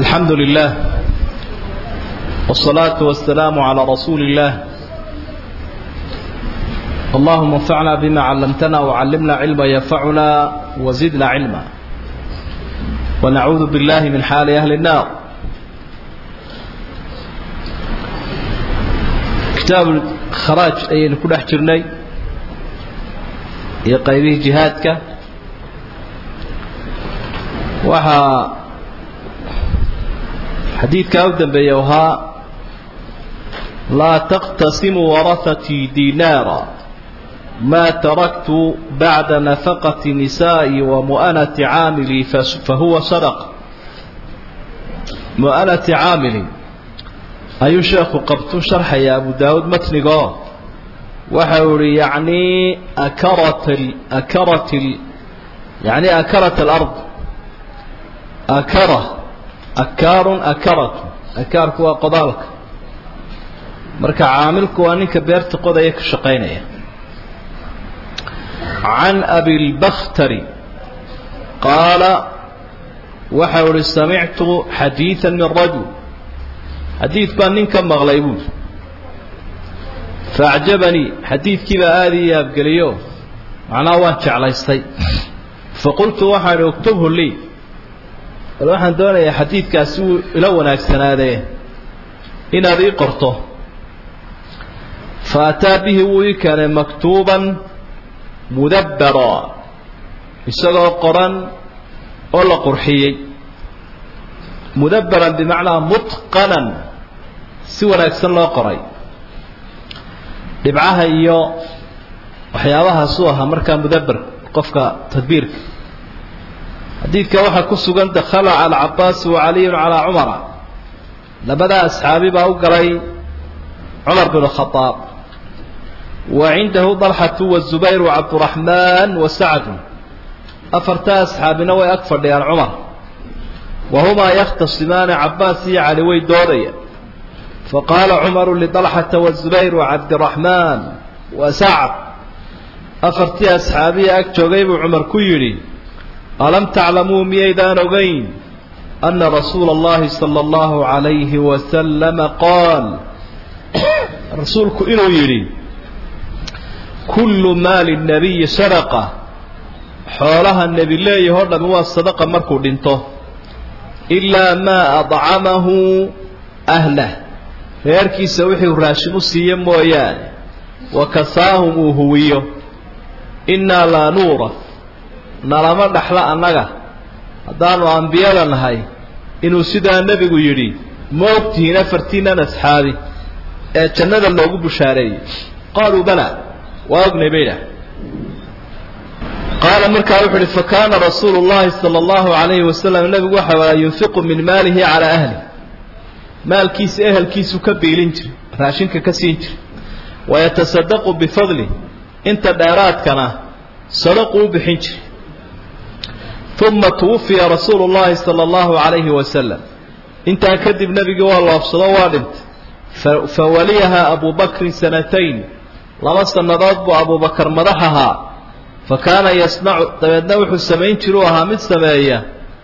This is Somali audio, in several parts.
الحمد لله والصلاة والسلام على رسول الله اللهم انفعنا بما علمتنا وعلمنا علما ينفعنا وزدنا علما ونعوذ بالله من حال أهل النار كتاب الخراج أي نكون أحجرني يقيبه جهادك وها xadiidkaa u dambeeya ahaa laa taqtasimu warahatii dinaara maa taraktu bacda nafaqati nisaa'i wa mu'anati caamilii fahuwa sadaqa mu'anati caamili ayuu sheekhu qabtu sharxaya abu daawuud matnigoo waxa uu ihi yacnii akarat akarat yani akarat alard akara akaarun akaratu akaarku waa qodaalka marka caamilku waa ninka beerta qodaya ka shaqaynaya can abilbakhtari qaala waxau ihi samictu xadiida min rajul xadiid baan nin ka maqlay buuri faacjabanii xadiidkiibaa aada ii yaabgeliyo macnaha waan jeclaystay faqultu waxaan ihi uktubhu lii bal waxaan doonayaa xadiidkaasi wuu ila wanaagsanaadee inaad ii qorto fa ataa bihi wuu ii keenay maktuuban mudabbara isagoo qoran oo la qurxiyey mudabbaran bimacnaa mutqanan si wanaagsan loo qoray dhibcaha iyo waxyaabahaasuu ahaa markaa mudabber qofka tadbiirka xadiidka waxaa ku sugan dakhala cala cabaasi wa caliyun calaa cumara labadaa asxaabi baa u galay cumar bin khadaab wa cindahu dalxatu wazubayr wacabduraxmaan wa sacdu afartaa asxaabina way ag fadhiyaan cumar wa humaa yakhtasimaani cabaas iyo cali way doodaya faqaala cumaru lidalxata wazubayr wacabdiraxmaan wa sacd afartii asxaabiya ag joogay buu cumar ku yidhi alam taclamuu miyaydaan ogayn ana rasuula اllahi salى اllahu عalayhi wasalama qaal rasuulku inuu yidhi kullu maali nabiyi sadaqa xoolaha nebi leeyahoo dhami waa sadaqa markuu dhinto ilaa maa adcamahu ahlah reerkiisa wixuu raashin u siiye mooyaane wa kasaahum uu huwiyo innaa laa nuura nalama dhaxla annaga haddaanu ambiyada nahay inuu sidaa nebigu yidhi ma ogtihiin afartiinan asxaabi ee jannada loogu bushaareeyey qaaluu bala waa ognay bay idhaah qaala markaa wuxu uhi fa kaana rasuulu llahi sala allahu calayhi wasalam nebigu waxa waa yunfiqu min maalihi calaa ahli maalkiisa ehelkiisu ka biilin jiray raashinka ka siin jiray wayatasadaqu bifadli inta dheeraadkana sadaqu u bixin jiray uma twufiya rasuulu llahi sala allahu calayhi wasalam intaa kadib nebigii waa loobsado waa dhintay fawaliyaha abu bakrin sanatayn laba sannadood buu abubakar madax ahaa fa kaana yasnacu dabeedna wuxuu samayn jiruu ahaa mid sameeya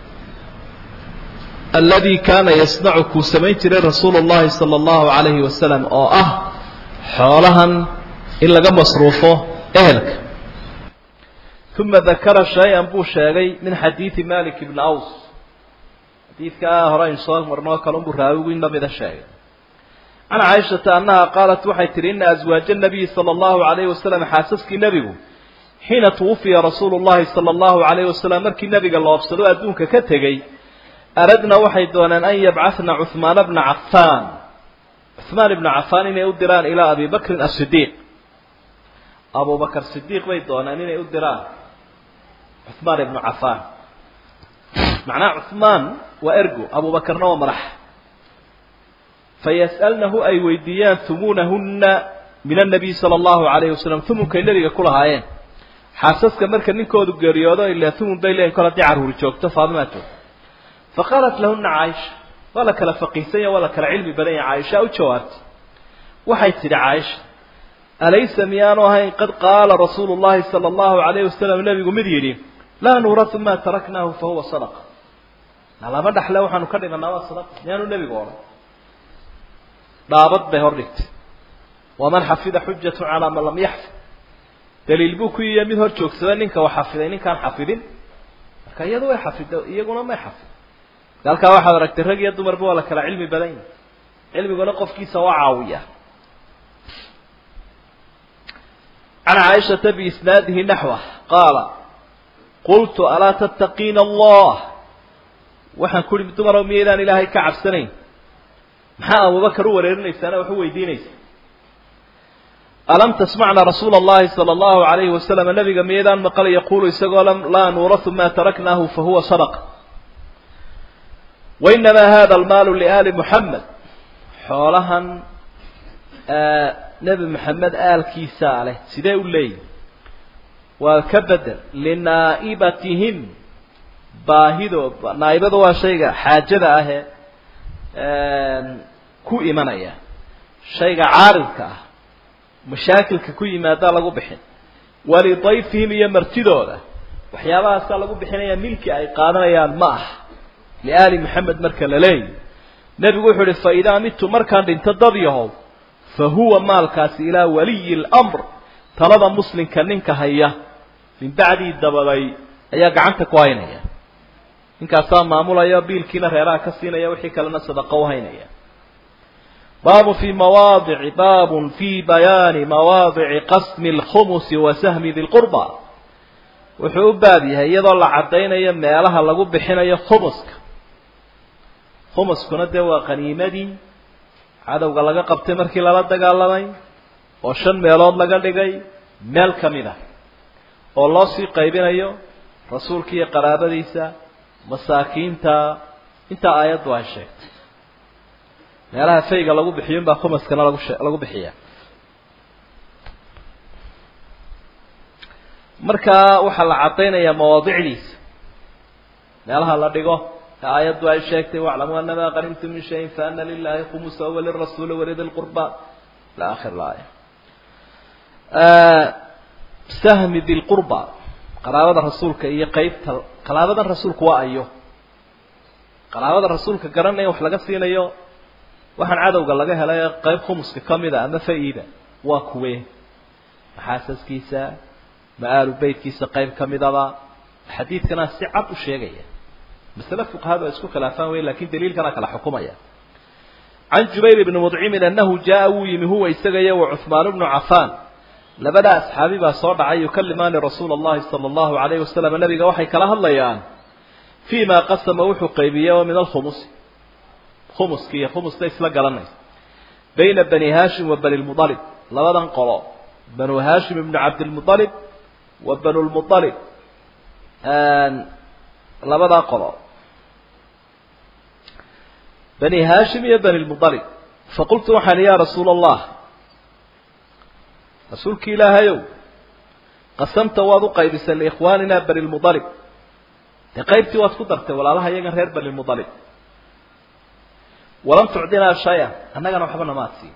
alladii kaana yasnacu kuu samayn jiray rasuulu llahi sala allahu calayhi wasalam oo ah xoolahan in laga masruufo ehelka uma dakara shay-an buu sheegay min xadiidi malik ibni aws xadiidkaa hore aynu soo marnoo kalunbuu raawigu in lamida sheegay can caaishata annaha qaalat waxay tihi ina aswaaja nabiyi sala allahu calayhi wasalam xaasaskii nebigu xiina twufiya rasuulu llahi sala allahu calayhi wasalam markii nebiga loobsado adduunka ka tegey aradna waxay dooneen an yabcahna cuhmaana bna cafaan cuhmaan ibna cafaan inay u diraan ilaa abi bakrin asidiiq abubakar sidiiq bay dooneen inay u diraan cuhmaan ibnu cafaan macnaha cuhmaan waa ergo abubakarna waa madax fayas'alnahu ay weydiiyaan humuunahunna min annabiy sala allahu calayhi wasalam humunkay nebiga ku lahaayeen xaasaska marka ninkoodu geeriyoodo ilaa humun bay leeyihin kol haddii carruuri joogto faadimaa joogto faqaalat lahuna caaisha waa la kala faqiihsan yaha waa la kala cilmi badan yaha caaisha u jawaabtay waxay tidhi caaisha alaysa miyaanu ahayn qad qaala rasuulu llahi sala allahu calayhi wasalam nebigu mid yidhi laa nuuratu maa taraknaahu fahuwa sadaqa na lama dhaxle waxaanu ka dhimanaa waa sadaqa miyaanu nebigu odhan dhaabad bay hor dhigtay waman xafida xujatu calaa man lam yaxfid daliil buu ku yiya mid hor joogsada ninka wax xafiday ninkaan xafidin marka iyadu way xafido iyaguna may xafid halkaa waxaad aragtay rag iyo dumarba waa la kala cilmi badan yahi cilmiguna qofkiisa waa caawiya can caaishata biisnaadihi naxwa qaala qultu alaa tattaqiina allah waxaan ku uhi dumarow miyaydaan ilaahay ka cabsanayn maxaa abubakar u wareerinaysaana wax u weydiinaysa alam tasmacna rasuula allahi sala allahu alayhi wasalam nabiga miyaydaan maqal yaquulu isagoo laa nuurahu ma taraknaahu fahuwa sadaqa wainamaa hada almaalu liaali muxamed xoolahan nebi moxamed aalkiisaa leh sidee u leeyihi waa ka bedel linaa'ibatihim baahido naaibada waa shayga xaajada ahee ku imanaya shayga caaridka ah mashaakilka ku yimaadaa lagu bixin walidayfihim iyo martidooda waxyaabahaasaa lagu bixinaya milki ay qaadanayaan ma ah liaali moxamed marka la leeyahy nebigu wuxuu uhi fa idaa midtu markaan dhinto dad yahow fa huwa maalkaasi ilaa waliyi lamr talada muslimka ninka haya min bacdii dabaday ayaa gacanta ku haynaya ninkaasaa maamulaya biilkiina reeraha ka siinaya wixii kalena sadaqo u haynaya baabun fi mawaadici baabun fi bayaani mawaadici qasmi alkhumusi wa sahmi di lqurba wuxuu u baab yahay iyadoo la caddaynayo meelaha lagu bixinayo khumuska khumuskuna dee waa qaniimadii cadowga laga qabtay markii lala dagaalamay oo shan meelood laga dhigay meel ka mid ah oo loo sii qaybinayo rasuulka iyo qaraabadiisa masaakiinta intaa aayaddu ay sheegtay meelaha fayga lagu bixiyo in baa khumaskana lagu she lagu bixiya markaa waxaa la caddaynayaa mawaadicdiisa meelaha la dhigo ee aayaddu ay sheegtay waclamuu anamaa qanimtum min shayin faana lilahi khumusa walirasuuli walidi lqurba ila akhir laaya sahmi di lqurba qaraabada rasuulka iyo qeybta qaraabadan rasuulku waa ayo qaraabada rasuulka garanaya wax laga siinayo waxaan cadowga laga helay qeyb khumuska kamida ama fa-ida waa kuwe maxaasaskiisa ma-aalu beytkiisa qeyb kamidaba xadiidkana si cad u sheegaya masale fuqahadu ay isku khilaafaan wey lakin daliilkana kala xukumaya can jubayr bni mudcimin anahu jaa wuu yimi huwa isaga iyo wa cuhmaan bnu cafaan labada asxaabi baa soo dhacay yukalimaani rasuula allahi sala allahu alayhi wasalam nabiga waxay kala hadlayaan fii ma qasama wuxuu qaybiyey oo min alkhumusi khumuski iyo khumusta isla garanaysa bayna bani hashim wa bani lmualib labadan qolo banu hashim ibnu cabdilmualib wa banu lmualib labadaa qolo bani hashim iyo bani lmualib faqultu waxaan ya rasuula allah rasuulki ilaahayow qasamta waad u qaybisay liikhwaanina bani lmualib dee qaybtii waad ku dartay walaalaha iyagan reer bani lmualib walam tucdinaa shay-an annagana waxba namaad siin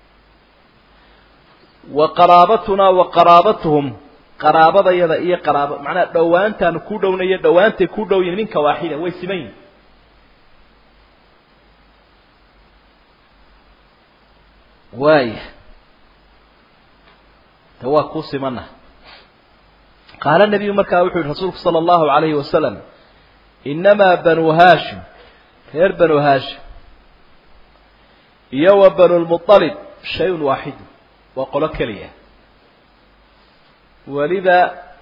wa qaraabatunaa wa qaraabatuhum qaraabadayada iyo qaraaba macnaha dhowaantaanu ku dhownayo dhowaantay ku dhow yihin minka waaxida way siman yihin waaya de waa kuu simana qaala nebiyu markaa wuxuu yihi rasuulku sala allahu alayhi wasalam inamaa banu hashim reer banu hashim iyo wa banu lmualib shayun waaxidu waa qolo keliya weliba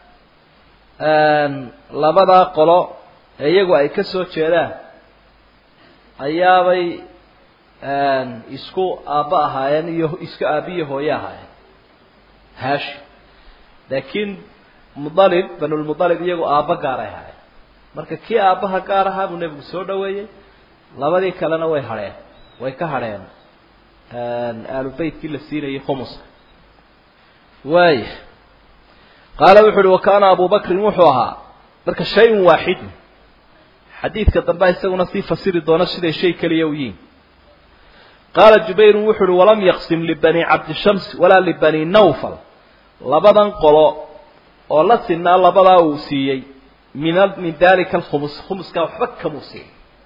labadaa qolo ee iyagu ay ka soo jeedaan ayaabay isku aabba ahaayeen iyo isku aabbiyo hooye ahaayeen hashim laakiin mualib banulmualib iyagu aabba gaaray ahaayeen marka kii aabbaha gaar ahaa buu nebigu soo dhaweeyey labadii kalena way hadheen way ka hadheen aalu beytkii la siinayay khumuska waaya qaala wuxu uhi wa kaana abu bakrin wuxuu ahaa marka shay-un waaxidun xadiidka dambe isaguna sii fasiri doona siday shay keliya u yihin qaala jubayrun wuxu uhi walam yaqsim libani cabdishams walaa libani nawfal labadan qolo oo la sinaa labadaa uu siiyey min min dalika alkhumus khumuskaa waxba kamuu siiyey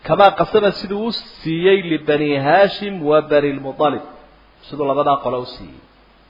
kamaa qasama siduu u siiyey libani haashim wa bani lmualib siduu labadaa qole u siiyey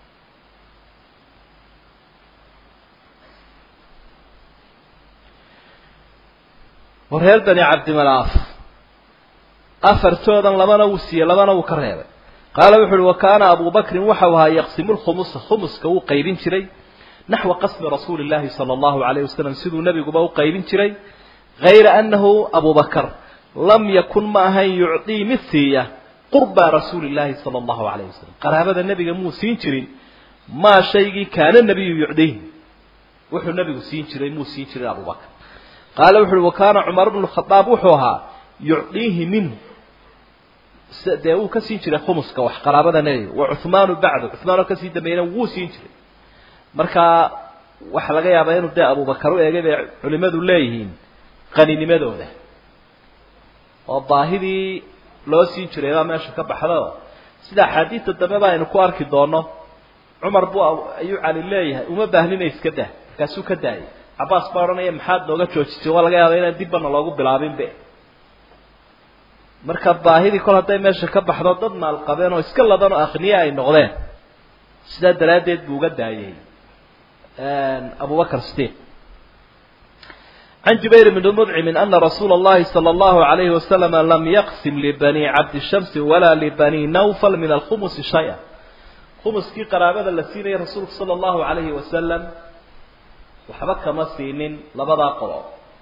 war reer bani cabdimanaaf afartoodan labana wuu siiyey labana wuu ka reebay qaala wuxu uhi wa kaana abu bakrin waxau ahaa yaqsimu lkhumusa khumuska wuu qaybin jiray naxwa qasmi rasuuli llahi sala allahu alayh wasalam siduu nebiguba u qaybin jiray hayra anahu abu bakr lam yakun ma ahayn yucdii mid siiya qurba rasuuli llahi sala allahu alayh wasalam qaraabada nebiga muu siin jirin maa shaygii kaana nebiyu yucdiihi wuxuu nebigu siin jiray muu siin jirin abu bakr qaala wuxu uhi wa kaana cumar bnu khadaab wuxuu ahaa yucdiihi minhu dee wuu ka siin jiray khumuska wax qaraabada nebiga wa cuhmaanu bacdu cuhmaan oo kasii dambeeyana wuu siin jiray marka waxaa laga yaabaa inuu dee abubakar u eegay bay culimadu leeyihiin qaninimadooda oo baahidii loo siin jiray baa meesha ka baxdo sida axaadiidta dambe ba aynu ku arki doono cumar buu ayuu cali leeyahay uma baahnina iska dah markaasuu ka daayay cabaas baa odhanaya maxaad nooga joojisay waa laga yaaba inaan dibbana loogu bilaabinbe marka baahidii kol hadday meesha ka baxdo dad maalqabeen oo iska ladan oo akhniye ay noqdeen sidaa daraaddeed buu uga daayay abubakr sidiq can jubayr bni mudcimin ana rasuula اllahi salى اllahu alayhi wasalam lam yaqsim libani cabdishamsi walaa libani nawfal min alkhumusi shaya khumuskii qaraabada la siinayay rasuulku sala allahu alayhi wasalam waxba kama siinin labadaa qolo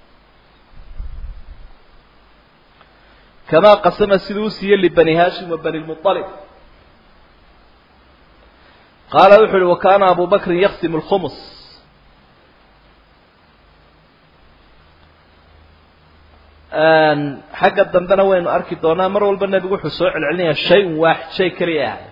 kamaa qasama siduu u siiyey libani hashim wa bani lmualib qaala wuxu uhi wa kaana abu bakrin yaqsimu lkhumus xagga dambena waynu arki doonaa mar walba nebigu wuxuu soo celcelinayaa shay-un waaxid shay keliya ahay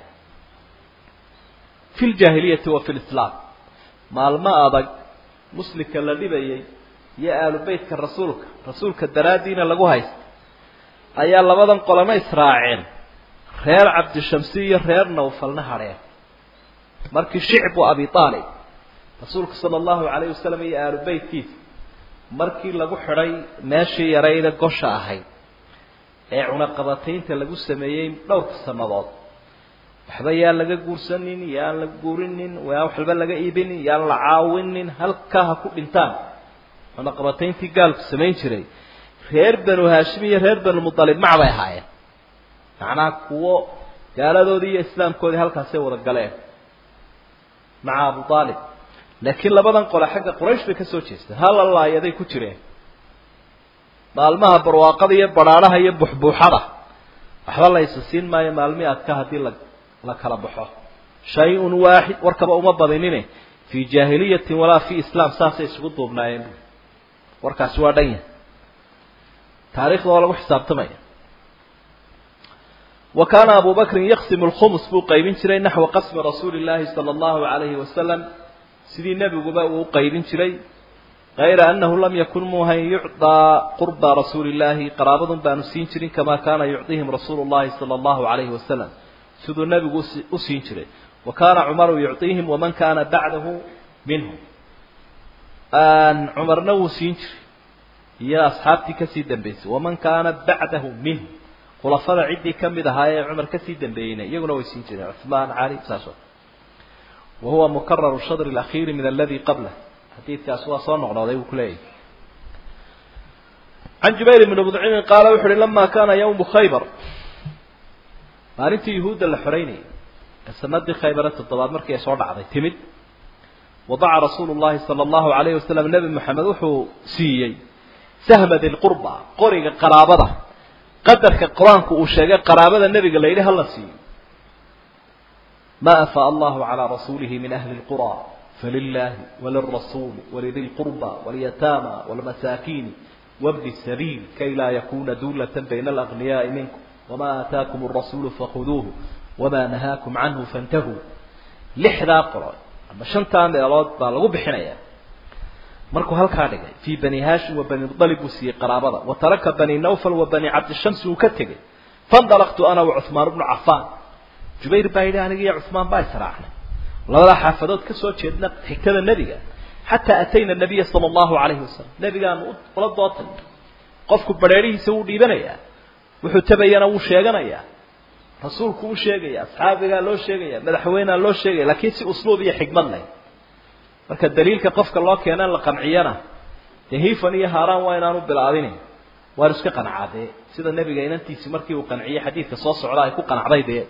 fi ljaahiliyati wa fi lislaam maalmo adag muslimka la dhibayay iyo aalu beytka rasuulka rasuulka daraaddiina lagu haysta ayaa labadan qolana israaceen reer cabdishamsi iyo reer nawfalna hadheen markii shicbu abi aalib rasuulka sala allahu calayh wasalam iyo aalu beytkiisa markii lagu xidhay meeshii yarayda gosha ahayd ee cunaqabataynta lagu sameeyey dhowrka sannadood waxba yaan laga guursanin yaan la guurinin yaan waxba laga iibinin yaan la caawinin halkaa ha ku dhintaan cunaqabatayntii gaalku samayn jiray reer banu haashim iyo reer banu mutalib mac bay ahaayeen macnaha kuwo gaaladoodii iyo islaamkoodii halkaasay wada galeen maca abu aalib laakiin labadan qole xagga quraysh bay ka soo jeesteen halalaayaday ku jireen maalmaha barwaaqada iyo badhaadhaha iyo buxbuuxada waxba la isa siin maayo maalmii adka haddii la la kala baxo shay-un waaxid warkaba uma badinine fii jaahiliyatin walaa fi islaam saasay isugu duubnaayeen warkaasi waa dhan yahay taarikhda waa lagu xisaabtamaya wa kaana abu bakrin yaqsimu lkhumus buu qaybin jiray naxwa qasmi rasuuli llaahi sala allahu calayhi wasalam sidii nebiguba uu u qaybin jiray kayra annahu lam yakun muuhayn yucdaa qurba rasuuli llaahi qaraabadun baanu siin jirin kamaa kaana yucdihim rasuulu llahi sala allahu calayhi wasalam siduu nebigu u siin jiray wa kaana cumaru yucdiihim waman kaana bacdahu minhum cumarna wuu siin jiray iyo asxaabtii kasii dambeysay waman kaana bacdahu minhum khulafada ciddii kamid ahaa ee cumar kasii dambeeyeyna iyaguna way siin jireen cuثmaan cali saas oo wahuwa mukararu shadr اlakhiiri min aladi qablah xadiidkaas waa soo noqnooday buu kuleeyahy can jubayr bni mudcimin qaala wuxu uhi lama kana ywmu khaybar maalintii yuhuudda la xoreynayay ee sanadii khaybare toddobaad markii ay soo dhacday timid wadaca rasuulu llahi sala allahu alayhi wasalam nebi moxamed wuxuu siiyey sahma dilqurba qoriga qaraabada qadarka qur-aanku uu sheegay qaraabada nebiga la yidhi hala siiyo ma afaa allahu calaa rasuulihi min ahli lqura falilahi walirasuuli walidi lqurba walyataama walmasaakiini wabni sabiil kay laa yakuna duulatan bayna alagniyaai minkum wma aataakum arasuulu fakhuduuhu wamaa nahaakum canhu fantahuu lixdaa qolo ama shantaa meelood baa lagu bixinaya markuu halkaa dhigay fii bani haashim wa bani mualib buu siiyey qaraabada wa taraka bani nawfal wa bani cabdishamsi uu ka tegey faindalaqtu ana wa cuhmaan bnu cafaan jubayr baa yidhi aniga iyo cuhmaan baa israacnay labadaa xaafadood ka soo jeedna xigtada nebiga xataa atayna nabiya sala allahu calayhi wasalam nebigaanu ula dootay qofku badheerihiisa wuu dhiibanayaa wuxuu tabayana wuu sheeganayaa rasuulku u sheegaya asxaabigaa loo sheegaya madaxweynea loo sheegaya laakiin si usluub iyo xikmad leh marka daliilka qofka loo keena in la qanciyana dee hifan iyo haaraan waa inaanu bilaabinin waan iska qancaa dee sida nebiga inantiisi markii uu qanciyey xadiidka soo socda ay ku qanacday dee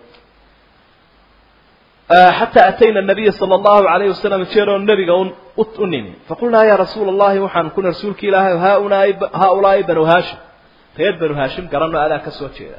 xataa atayna nabiya sala allahu alayhi wasalam jeeroo nebiga u nimi faqulnaa ya rasuula allahi waxaan kuna rasuulki ilaahay haunaa haaulaai banu haashim reer banu haashim garanoo adaa ka soo jeeda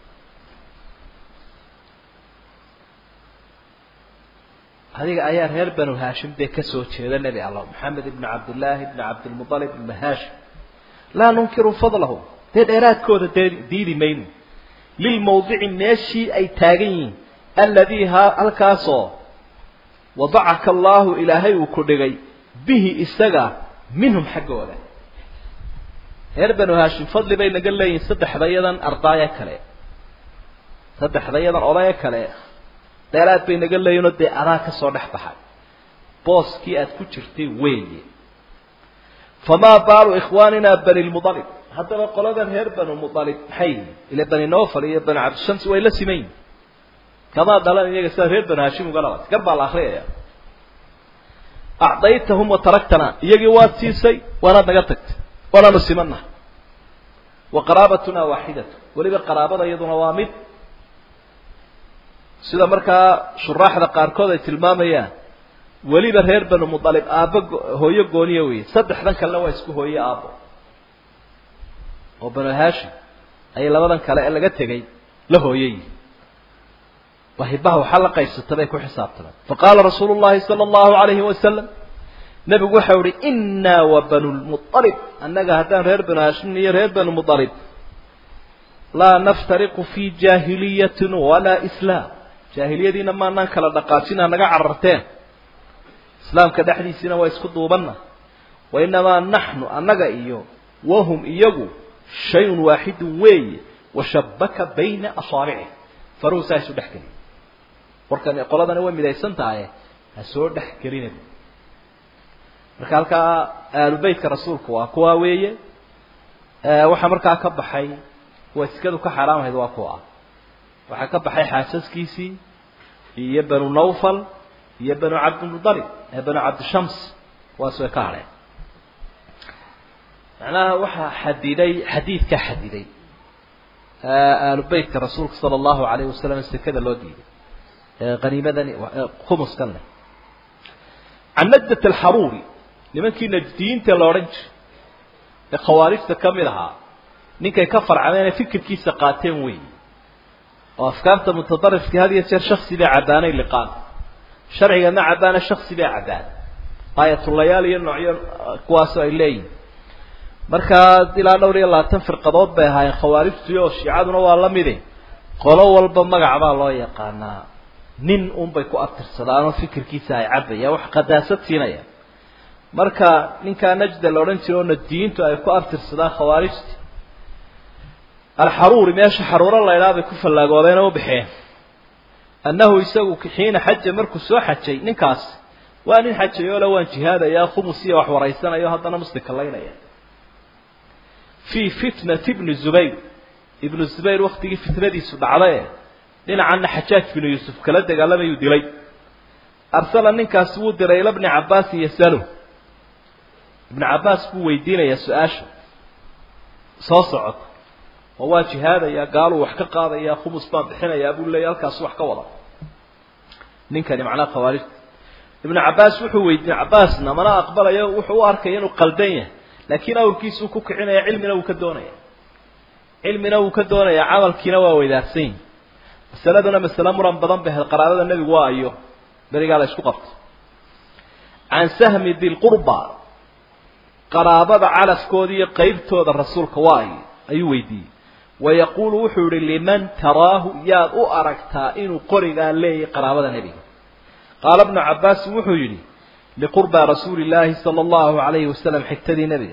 adiga ayaa reer banu haashim dee ka soo jeeda nebi allah maxamed ibni cabdillaahi ibni cabdilmualib ibni haashim laa nunkiru fadlahu dee dheeraadkooda dee diidi mayno lilmawdici meeshii ay taagan yihiin alladii halkaasoo wadacaka allaahu ilaahay uu ku dhigay bihi isaga minhum xaggooda reer banu haashim fadli bay naga leeyihin saddexdayadan ardaaye kale saddexdayadan odaye kale dheeraad bay naga leeyihinoo dee adaa ka soo dhex baxay booskii aad ku jirtay weeye famaa baalu ikhwaanina bani lmualib haddaba qoladan reer banu mualib maxay yihin ila bani nofal iyo bani cabdishams way la siman yihin kamaa dhalan iyaga sida reer banu haashim uga dhalatay gar baa la akriyaya acdaytahum wa taraktana iyagii waad siisay waanaad naga tagtay waanaanu simanaha wa qaraabatuna waaxidatu weliba qaraabada iyaduna waa mid sida markaa shuraaxda qaarkood ay tilmaamayaan weliba reer banu mualib aabbo hooyo gooniya weeye saddexdan kalena waa isku hooye aabbo oo banu haashim ayay labadan kale ee laga tegay la hooyayihin wahibaha waxaa la qaybsata bay ku xisaabtameen faqaala rasuulu llahi sala allahu alayhi wasalam nebigu waxau ihi inaa wa banu lmualib annaga haddaan reer banu haashim iyo reer banu mualib laa naftariqu fi jaahiliyatin walaa islaam jaahiliyadiina maanaan kala dhaqaajina naga cararteen islaamka dhexdiisiina waa isku duubanna wa inamaa naxnu annaga iyo wahum iyagu shayun waaxidun weeye washabaka bayna asaabici faruhu saa isu dhex geliya warkan qoladani way midaysan tahay ha soo dhex gelina marka halkaa aalubeytka rasuulku waa kuwaa weeye waxaa markaa ka baxay wasikadu ka xaaraamahayd waa kuwa ah waxaa ka baxay xaasaskiisii iyo banu nawfal iyo banu cabdilmualib ee banu cabdishams kuwaas way ka hadheen macnaha waxaa xadiday xadiidkaa xadiday aalubeytka rasuulka sala allahu alayhi wasalam sekada loo diiday haniimadani khumuskan leh can najdat alxaruuri nimankii najdiyiinta la odhan jiray ee khawaarijta ka mid ahaa ninkay ka farcameenee fikirkiisa qaateen weyi oo afkaarta mutadarifka had iyo jeer shaksi bay cabbaanay liqaan sharciga ma cabbaana shaksi bay cabbaan aayatulayaal iyo noocyo kuwaasoo ay leeyihin markaa ilaa dhowr iyo labaatan firqadood bay ahaayeen khawaarijtu oo shiicaduna waa la midi qolo walba magac baa loo yaqaanaa nin unbay ku abtirsadaanoo fikirkiisa ay cabbayaan wax qadaasad siinaya marka ninkaa najda la odhan jira oo najdiyiintu ay ku abtirsadaan khawaarijta alxaruuri meesha xaruuro laydhaa bay ku fallaagoodeen oo u baxeen annahu isagu xiina xaja markuu soo xajay ninkaas waa nin xajayoola waan jihaadaya khumus iyo wax waraysanayo haddana muslimka laynaya fii fitnati ibni zubayr ibnu zubayr waktigii fitnadiisu dhacdae dhinacanna xajaaj binu yuusuf kala dagaalamayuu dilay arsala ninkaasi wuu diray ila bni cabbaasin yasalu ibnu cabbaas buu weydiinayaa su-aasha soo socota oo waa jihaadaya gaaluu wax ka qaadaya khumus baan bixinayaa buu leeya halkaasu wax ka wada ninkani macnaha khawaarijta ibnu cabbaas wuxuu weydiiyey cabbaasna mana aqbalayo wuxuu u arkaya inuu qaldan yahay laakiin awrkiisuu ku kicinaya cilmina wuu ka doonaya cilmina wuu ka doonaya camalkiina waa weydaarsan yihi masaladuna masale muran badan bay ahayd qaraabada nebigu waa ayo berigaa la isku qabto can sahmi dilqurba qaraabada calafkooda iyo qeybtooda rasuulka waa ayo ayuu weydiiyey wayaquulu wuxuu yihi liman taraahu yaad u aragtaa inuu qorigaa leeyahay qaraabada nebiga qaala bnu cabbaasin wuxuu yidhi liqurba rasuuli illaahi sala allahu alayhi wasalam xigtadii nebiga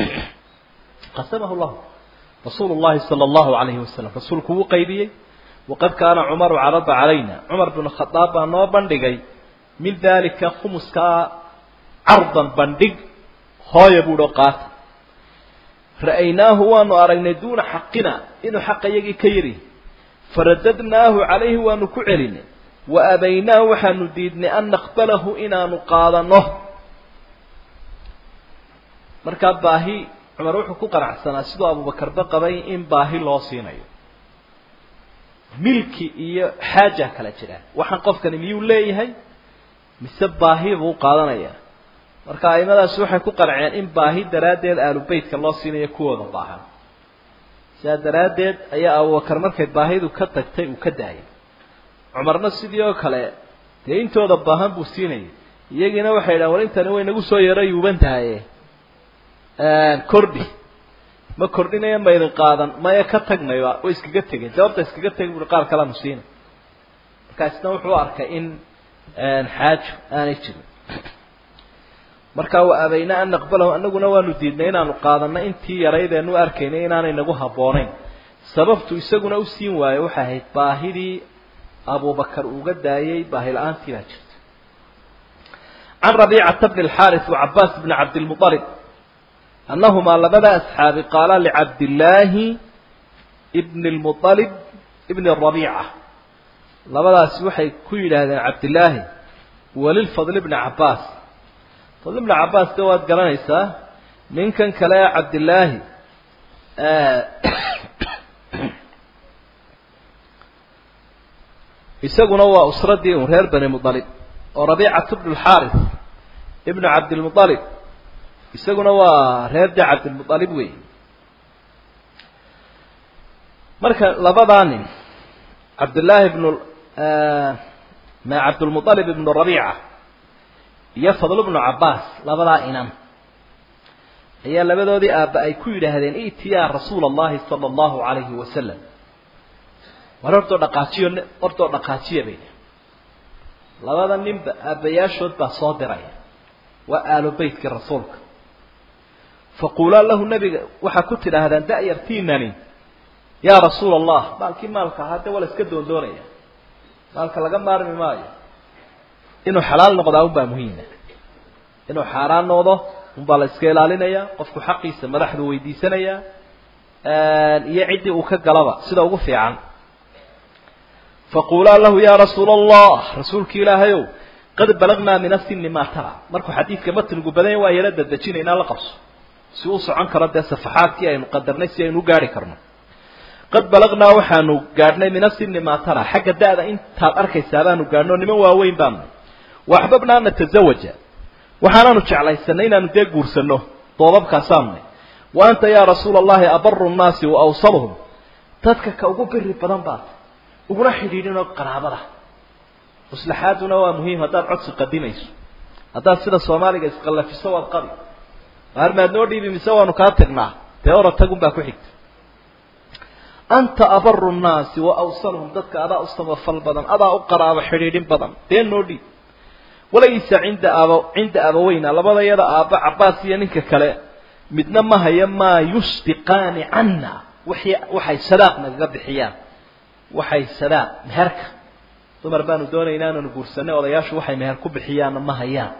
qasamahu llahu rasuulu llahi sala allahu alayhi wasalam rasuulku wuu qaybiyey waqad kaana cumaru carada calayna cumar binu khadaab baa noo bandhigay min daalika khumuskaa cardan bandhig hooya buuhi oo qaata ra'aynaahu waanu aragnay duuna xaqina inuu xaqa iyagii ka yiri faradadnaahu calayhi waanu ku celinay wa abaynaahu waxaanu diidnay an naqbalahu inaanu qaadano markaa baahi cumar wuxuu ku qanacsanaa siduu abuubakarba qabay in baahi loo siinayo milki iyo xaaja kala jiraan waxaan qofkani miyuu leeyahay mise baahi buu qaadanayaa marka aimadaasi waxay ku qanceen in baahi daraaddeed aalubeytka loo siinayo kuwooda baahan sidaa daraaddeed ayaa abubakar markay baahidu ka tagtay uu ka daayay cumarna sidii oo kale dee intooda baahan buu siinayay iyagiina waxay yidhahan war intani way nagu soo yaro yuuban tahaye kordhi ma kordhinaya ma idin qaadan maya ka tagnayba way iskaga tegeen jawaabta iskaga tegay bui qaar kaleanu siina markaasna wuxuu arkay in xaajo aanay jirin markaa wa abayna an naqbalahu anaguna waanu diidnay inaanu qaadano intii yaraydeenu arkaynay inaanay nagu habboonayn sababtu isaguna u siin waayo waxay ahayd baahidii abubakar uga daayay baahi la-aantii baa jirta can rabiicata bni alxaaris wacabaas bni cabdilmualib annahumaa labada asxaabi qaala licabdillaahi bni lmualib ibni rabiica labadaasi waxay ku yidhaahdeen cabdillaahi walilfadl bni cabaas fadl bni cabaas de waad garanaysaa ninkan kale ee cabdillaahi isaguna waa usradii un reer bani mualib oo rabiicatu bnu lxaaris ibnu cabdilmualib isaguna waa reer de cabdilmualib wey marka labadaa nin cabdillaahi bnu ma cabdulmualib ibnu rabiica iyo fadl bnu cabaas labadaa inan ayaa labadoodii aabba ay ku yidhaahdeen iti ya rasuula allahi sala allahu alayhi wasalam war hortoo dhaqaajiyo hortoo dhaqaajiya bay labada ninba aabbayaashood baa soo diraya waa aalo beytkii rasuulka faquulaa lahu nabiga waxaa ku tidhaahdaan da'yartiinani yaa rasuula allah maalkii maalka ahaa de waa la iska doondoonaya maalka laga maarmi maayo inuu xalaal noqdaa unbaa muhiima inuu xaaraan noqdo unbaa la iska ilaalinaya qofku xaqiisa madaxdu weydiisanaya iyo ciddii uu ka galaba sida ugu fiican faquulaa lahu ya rasuula allah rasuulki ilaahayow qad balagnaa min asini maa tara markuu xadiidka matnigu badanya waa yala dadejinaynaa la qabso si uu socon karo dee safaxaadkii aynu qadarnay si aynu u gaari karno qad balagnaa waxaanu gaadhnay min asini maa tara xagga da-da intaad arkaysaa baanu gaadhno niman waaweyn baanu waaxbabna an natazawaja waxaanaanu jeclaysanay inaanu dee guursano doobabkaasaanunay wa anta yaa rasuula allahi abaru nnaasi wa awsaluhum dadka ka ugu biri badan baad uguna xidhiidhinoo qaraabada maslaxaaduna waa muhiim haddaad codsi qadimayso haddaad sida soomaaliga isqallafiso waad qabi maar maad noo dhiibi mise waanu kaa tagnaa dee ora tagun baa ku xigta anta abaru nnaasi wa awsaluhum dadka adaa u samafal badan adaa u qaraabo xidhiidhin badan dee noo dhiib walaysa cinda aba cinda abaweyna labada yada aabba cabaas iyo ninka kale midna ma haya maa yusbiqaani canna waxay waxay sadaaq nagaga bixiyaan waxay sadaaq meherka dumar baanu doonaynaa inaanu guursanay odayaashu waxay meher ku bixiyaanna ma hayaan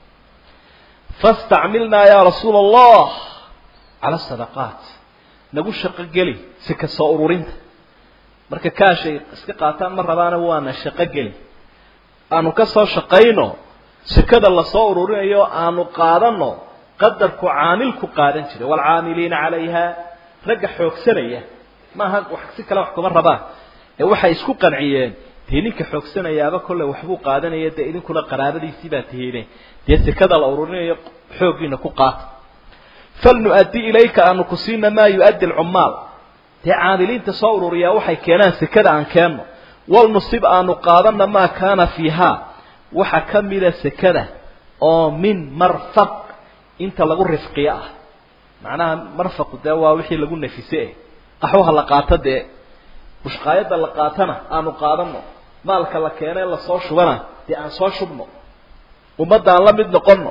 fastacmilnaa yaa rasuula allah cala sadaqaat nagu shaqo geli si ka soo ururinta marka kaashay iska qaataan ma rabaana waana shaqo geli aanu ka soo shaqayno sekada lasoo ururinayo aanu qaadano qadarku caamilku qaadan jiray waalcaamiliina calayha ragga xoogsanaya maaha wax si kale wax kuma rabaan ee waxay isku qanciyeen dee ninka xoogsanayaaba kolley waxbuu qaadanaya dee idinkuna qaraabadiisii baa tihiine dee sekada la ururinayo xooggiina ku qaata falnu-addi ilayka aanu ku siina maa yu-addi alcummaal dee caamiliinta soo ururiyaa waxay keenaan sekada aan keenno walnusib aanu qaadana maa kaana fiihaa waxa ka mida sekada oo min marfaq inta lagu rifqiyo ah macnaha marfaqu dee waa wixii lagu nafise eh qaxwaha la qaato dee bushqaayadda la qaatana aanu qaadano maalka la keena ee lasoo shubana dee aan soo shubno ummadda aan la mid noqono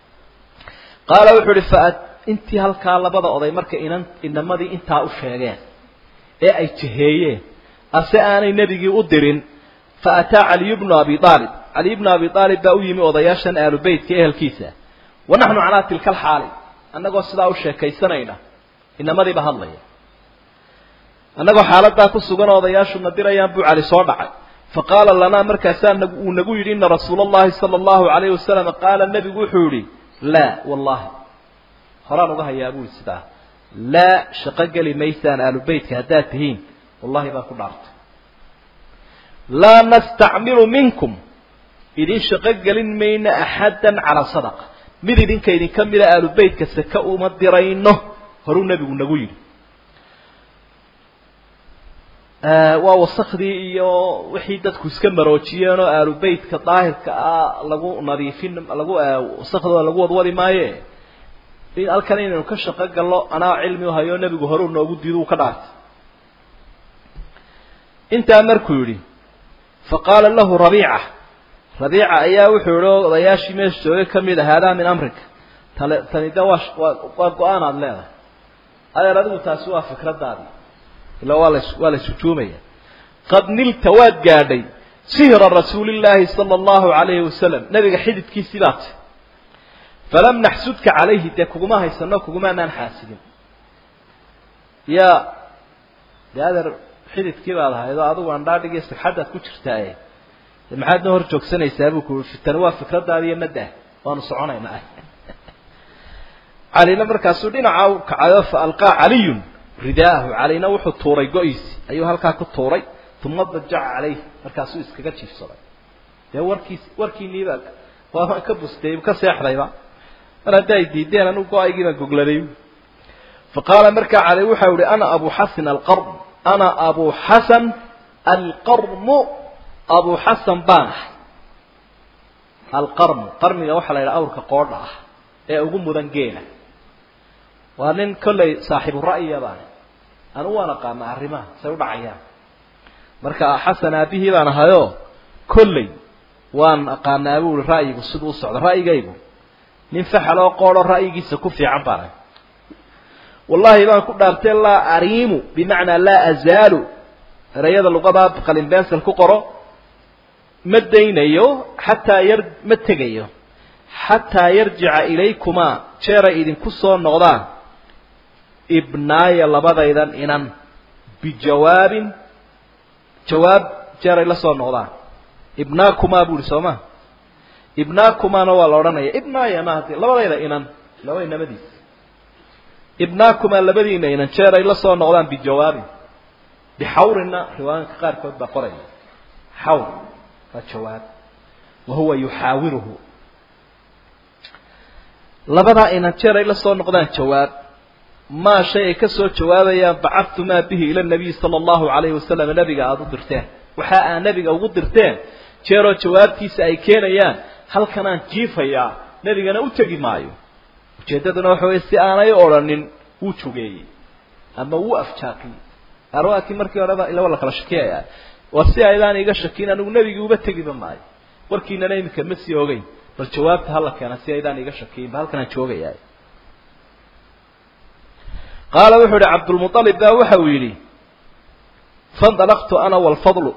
qaala wuxuu ihi fa intii halkaa labada oday marka inan inamadii intaa u sheegeen ee ay jiheeyeen ase aanay nebigii u dirin fa ataa caliyu bnu abi aalib caliy bnu abi aalib baa u yimi odayaashan aalu beytka ehelkiisa wa naxnu calaa tilka alxaali annagoo sidaa u sheekaysanayna inamadiiba hadlaya annagoo xaaladaa ku sugan oo odayaashuna dirayaan buu cali soo dhacay fa qaala lanaa markaasaa nag uu nagu yidhi ina rasuula allahi sala allahu alayhi wasalam qaala nebigu wuxuu yidhi laa wallahi horaan uga hayaa buu sidaa laa shaqo geli maysaan aalubeytka haddaad tihiin wallahi baan ku dhaartay laa nastacmilu minkum idin shaqo gelin mayno axaddan calaa sadaqa mid idinka idinka mida aalubeytka saka uma dirayno horuu nebigu nagu yidhi waa wasakdii iyo wixii dadku iska maroojiyeen oo aalubeytka daahirka ah lagu nadiifin lagu wasakdooda lagu wadwadi maaye in halkan inaynu ka shaqo gallo anaa cilmi u hayo nebigu horeu noogu diido uu ka dhaartay intaa markuu yidhi fa qaala lahu rabiica rabiica ayaa wuxuu yihi oo odayaashii meesha joogay ka mid a haadaa min amrika tale tani de waa waa go-aan aada leedahay adeer adigu taasi waa fikradaadii ila waa las waa la sujuumaya qad nilta waad gaadhay sihra rasuulillaahi sala allahu alayhi wasalam nabiga xididkiisii baa tay falam naxsudka calayhi dee kuguma haysano kugumaanaan xaasidin ya dee adeer xididkii baad ahaydoo adigu andhaadhigiyo sigxaddaad ku jirtaaye de maxaad noo hor joogsanaysaa buu ku tani waa fikradaadi iyo maddah waanu soconaynaa calina markaasuu dhinaca u kacayo fa alqaa caliyun ridaahu calina wuxuu tuuray go-iisi ayuu halkaa ku tuuray uma dajaca calayh markaasuu iskaga jiifsaday dee warkiis warkiiniiba waa ka bustay ka seexdayba mar haddi ay diideen anigu go-aygii baan gogladay fa qaala markaa cali waxau ihi ana abu xasan alqarm ana abu xasan alqarmu abu xasan baan ahay alqarmu qarmiga waxaa la yidhaha awrka qoodha ah ee ugu mudan geela waa nin kollay saaxiibu ra'yiya baan anigu waan aqaana arrimaha say u dhacayaan marka xasan aabihii baan ahayoo kolley waan aqaanaa buu ihi ra'yigu siduu u socdo ra'yigaygu nin faxal oo qoodho ra'yigiisa ku fiican baan ahay wallahi baan ku dhaartay laa ariimu bimacnaa laa azaalu erayada luqadaa qalinbensel ku qoro ma daynayo xataa yar ma tegayo xataa yarjica ilaykumaa jeeray idinku soo noqdaan ibnaaya labadaydan inan bijawaabin jawaab jeeray la soo noqdaan ibnaakumaa bu ihi soo ma ibnaakumaana waa la odhanaya ibnaayana hadii labadayda inan laba inamadiis ibnaakumaa labadiina inan jeeray la soo noqdaan bijawaabin bixawrina riwaayanka qaarkood baa qoraya xawr waa jawaab wa huwa yuxaawiruhu labadaa inan jeer ay la soo noqdaan jawaab maa shay ay ka soo jawaabayaan bacadtumaa bihi ila nabiyi sala allahu calayhi wasalam nabiga aada u dirteen waxa aa nebiga ugu dirteen jeeroo jawaabtiisa ay keenayaan halkanaan jiifayaa nebigana u tegi maayo ujeeddaduna waxa weye si aanay odhanin wuu jogeeyey ama wuu afjaaqiyey arwaakii markii horeba ilaba la kala shakiyaya war si aydaan iga shakin anigu nebigii uba tegiba maayo warkiinana iminka ma sii ogeyn bal jawaabta hala keena si aydaan iga shakiyin ba halkanaan joogayaa qaala wuxuu yihi cabdulmualib baa waxa uu yidhi fandalaqtu ana walfadlu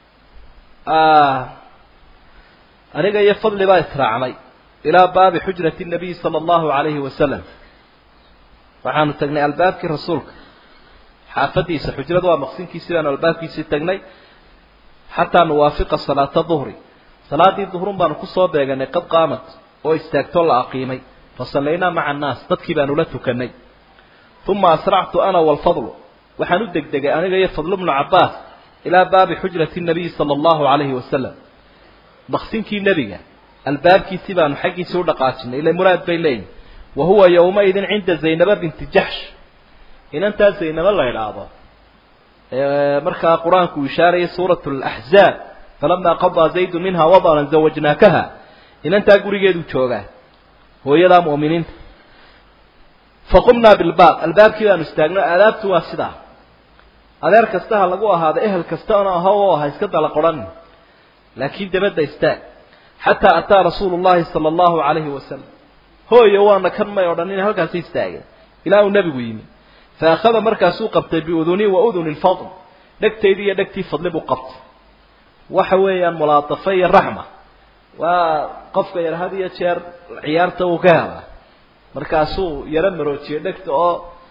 aniga iyo fadli baa israacnay ilaa baabi xujrati nabiyi sala allahu alayhi wasalam waxaanu tagnay albaabkii rasuulka xaafadiisa xujrada waa maqsinkiisii baanu albaabkiisii tagnay xataa nuwaafiqa salaata duhri salaadii duhrun baanu kusoo beeganay qad qaamat oo istaagtoo la aqiimay fasallaynaa maca annaas dadkii baanu la tukanay uma asractu ana walfadlu waxaan u degdegay aniga iyo fadlu bnu cabbaas ilaa baabi xujrati nabiyi sala allahu calayhi wasalam maqsinkii nebiga albaabkiisii baanu xaggiisii u dhaqaajinay ila muraad bay leeyihin wa huwa yowmaidin cinda zaynaba binti jaxsh inantaa zaynabo la idhaahdo markaa qur-aanku uu ishaarayay suurat laxzaab falamaa qadaa zaydu minha wadaran zawajnaakaha inantaa gurigeedu joogaa hooyadaa mu'miniinta faqumnaa bilbaab albaabkii baanu istaagno aadaabtu waa sidaa adeer kasta ha lagu ahaado ehel kastana aho oo ha iska dala qoranin laakiin dabadda istaag xataa ataa rasuulu llahi sala allahu calayhi wasalam hooyo waana kan may odhanin halkaasi istaageen ilaa uu nebigu yimi fa akhada markaasuu qabtay biudunii wa uduni lfadl dhegtaydii iyo dhegtii fadli buu qabtay waxa weeyaan mulaatafa iyo raxma waa qofka yar had iyo jeer ciyaarta uu ka helaa markaasuu yaro maroojiyey dhegta oo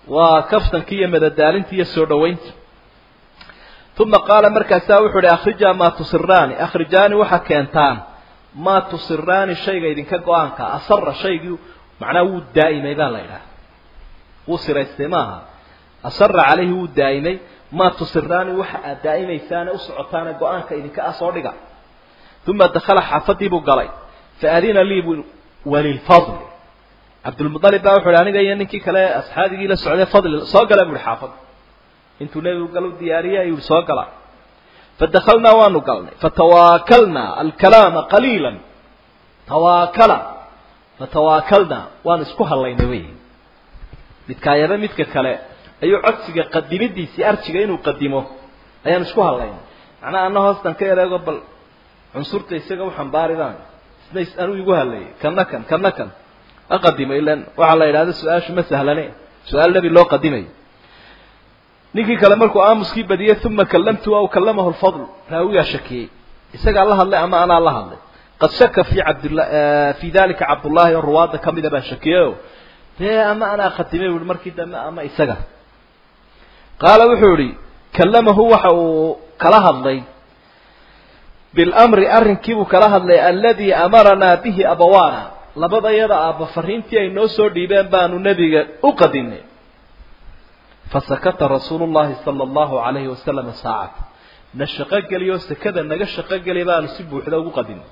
waa kaftanki iyo madadaalinta iyo soo dhawaynta uma qaala markaasaa wuxuu uhi akrijaa maa tusiraani akhrijaani waxaa keentaan maa tusiraani shayga idinka go-aanka asara shaygii macnaha wuu daa'imay baa la idhaha wuu siraystay maaha asara calayhi wuu daa'imay maa tusiraani waxa aad daa'imaysaane u socotaane go-aanka idinka ah soo dhiga uma dakala xaafadii buu galay faadina lii bu walilfadli cabdulmualib baa wuxu uhi aniga iyo ninkii kale asxaabigii la socday fadli soo gala bu uhi xaafad intuu nebigu gal diyaariyey ayuu soo gala fadakalnaa waanu galnay fatawaakalnaa alkalaama qaliila tawaakala fatawaakalnaa waanu isku hadlaynay wey midkaayaba midka kale ayuu codsiga qadimidiisii arjiga inuu qadimo ayaanu isku hadlaynay macnaha ana hoostan ka ereego bal cunsurta isaga u xambaaridan isna anuu igu hadlayay kana kan kana kan aqadimo ilan waxaa la yidhahda su-aashu ma sahlane su-aal nebi loo qadimayo ninkii kale markuu aamuskii badiyey uma kallamtu aw kallamahu lfadl raawigaa shakiyey isagaa la hadlay ama anaa la hadlay qad shaka fi cabdla fi dalika cabdullaahi oo ruwaadda kamida baa shakiyeyo dee ama anaa khatimay buui markii dambe ama isaga qaala wuxuu yihi kallamahu waxa uu kala hadlay bilamri arrinkiibuu kala hadlay aladii amaranaa bihi abawaana labada yada aabba fariintii ay noo soo dhiibeen baanu nebiga u qadinay fasakata rasuulu llahi sala allahu alayhi wasalama saacata na shaqo geliyoo sekada naga shaqo geliya baanu si buuxda ugu qadinay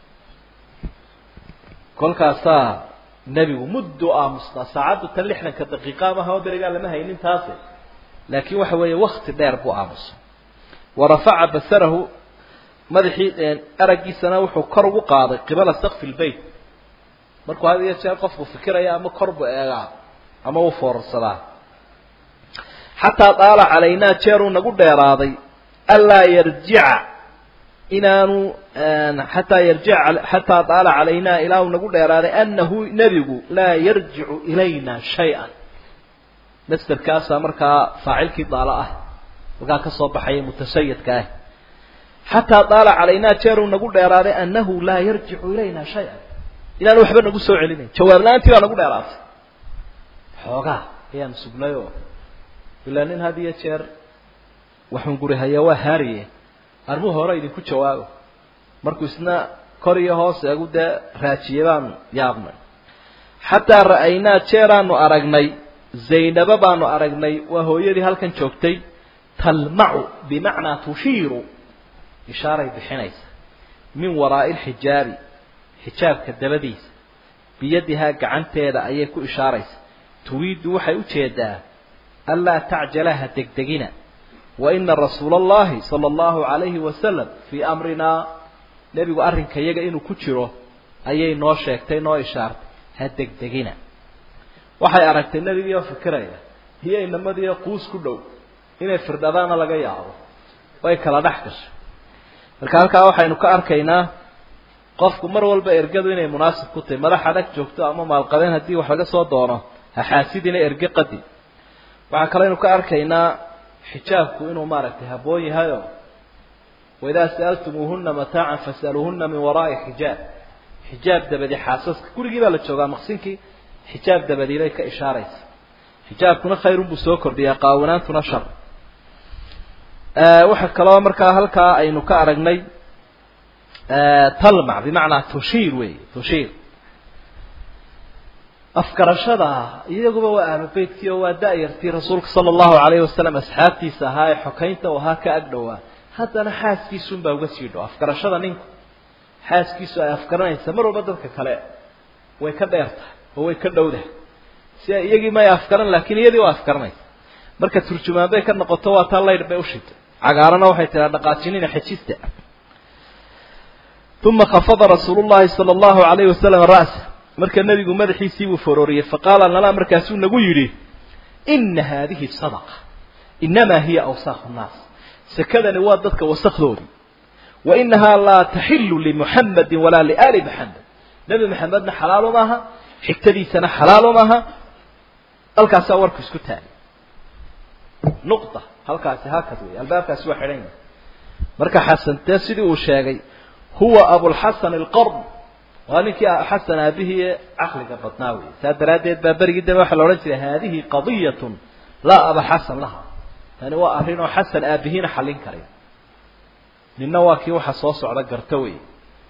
kolkaasaa nebigu muddu aamusnaa saacaddu tan lixdanka daqiiqa maha oo berigaa lama haynin taase laakiin waxa weeye wakti dheer buu aamusay wa rafaca basarahu madaxii araggiisana wuxuu kor ugu qaaday qibala sakfi lbeyt markuu had iyo jeer qofku fikiraya ama kor buu eegaa ama uu foorarsadaa xataa daala calaynaa jeeruu nagu dheeraaday anlaa yarjica inaanu xataa yarjica xataa daala calaynaa ilaa uu nagu dheeraaday anahu nebigu laa yarjicu ilayna shay-an masderkaasaa markaa faacilkii daalo ah halkaa ka soo baxaya mutasayidka ah xataa daala calaynaa jeeruu nagu dheeraaday anahu laa yarjicu ilayna shay-an inaanu waxba nagu soo celinayn jawaab la-aantii baa nagu dheeraatay xoogaa ayaan sugnay oo ilaa nin had iyo jeer waxun guri hayaa waa haariye armuhu hore idinku jawaabo markuu isna kor iyo hoos eegu dee raajiyey baanu yaabnay xataa ra'aynaa jeeraanu aragnay zaynaba baanu aragnay waa hooyadii halkan joogtay talmacu bimacnaa tushiiru ishaaray bixinaysa min waraa'i lxijaabi xijaabka dabadiisa biyadihaa gacanteeda ayay ku ishaaraysa turiiddu waxay u jeedaa anlaa tacjalaha degdegina wa ina rasuula allahi sala allahu calayhi wasalam fii amrinaa nebigu arrinka iyaga inuu ku jiro ayay noo sheegtay noo ishaartay ha degdegina waxay aragtay nebigiioo fikiraya iyo inamadiio quus ku dhow inay firdhadaana laga yaabo way kala dhex gashay marka halkaa waxaynu ka arkaynaa qofku mar walba ergadu inay munaasib ku tahay madax adag joogto ama maalqabeen haddii wax laga soo doono ha xaasidina erge qadi waxaa kaleynu ka arkaynaa xijaabku inuu maaragtay habboon yahayo waidaa sa'altumuuhuna mataacan fasaluuhuna min waraa'i xijaab xijaab dabadi xaasaska gurigii baa la joogaa maqsinkii xijaab dabadii bay ka ishaaraysa xijaabkuna khayrun buu soo kordhiyaa qaawanaantuna shar waxaa kaloo markaa halkaa aynu ka aragnay talmac bimacnaa tushiir wey tushiir afgarashada iyaguba waa ahlu beytkii oo waa da-yartii rasuulka sala allahu alayhi wasalam asxaabtiisa ahaa ee xokaynta u ahaa ka ag dhowaa haddana xaaskiisunbaa uga sii dhow afgarashada ninku xaaskiisu ay afgaranaysa mar walba dadka kale way ka dheer tahay oo way ka dhowdahay si iyagii may afgaran laakiin iyadii waa afgaranaysa marka turjumaan bay ka noqoto waa taa laydh bay ushitay cagaarana waxay tiraa dhaqaajinina xejista uma khafada rasuulu llahi sala allahu alayhi wasalam ra'sa marka nebigu madaxiisii buu forooriyey faqaala lana markaasuu nagu yidhi ina haadihi sadaqa inamaa hiya awsaaqu nnaas sekadani waa dadka wasakdoodii wa inahaa laa taxilu limuxamadin walaa liaali maxamed nebi maxamedna xalaalo maaha xigtadiisana xalaalo maaha halkaasaa warku isku taagay nuqta halkaasi haakad wey albaabkaasi waa xidhan yahay marka xasantee sidii uu sheegay huwa abulxasan alqarn waa ninkii xasan aabihii caqliga badnaa wey saa daraaddeed baa berigii dambe waxaa la odhan jiray haadihi qadiyatun laa aba xasan laha tani waa arrin oo xasan aabihiina xallin karay ninna waa kii waxa soo socda garto wey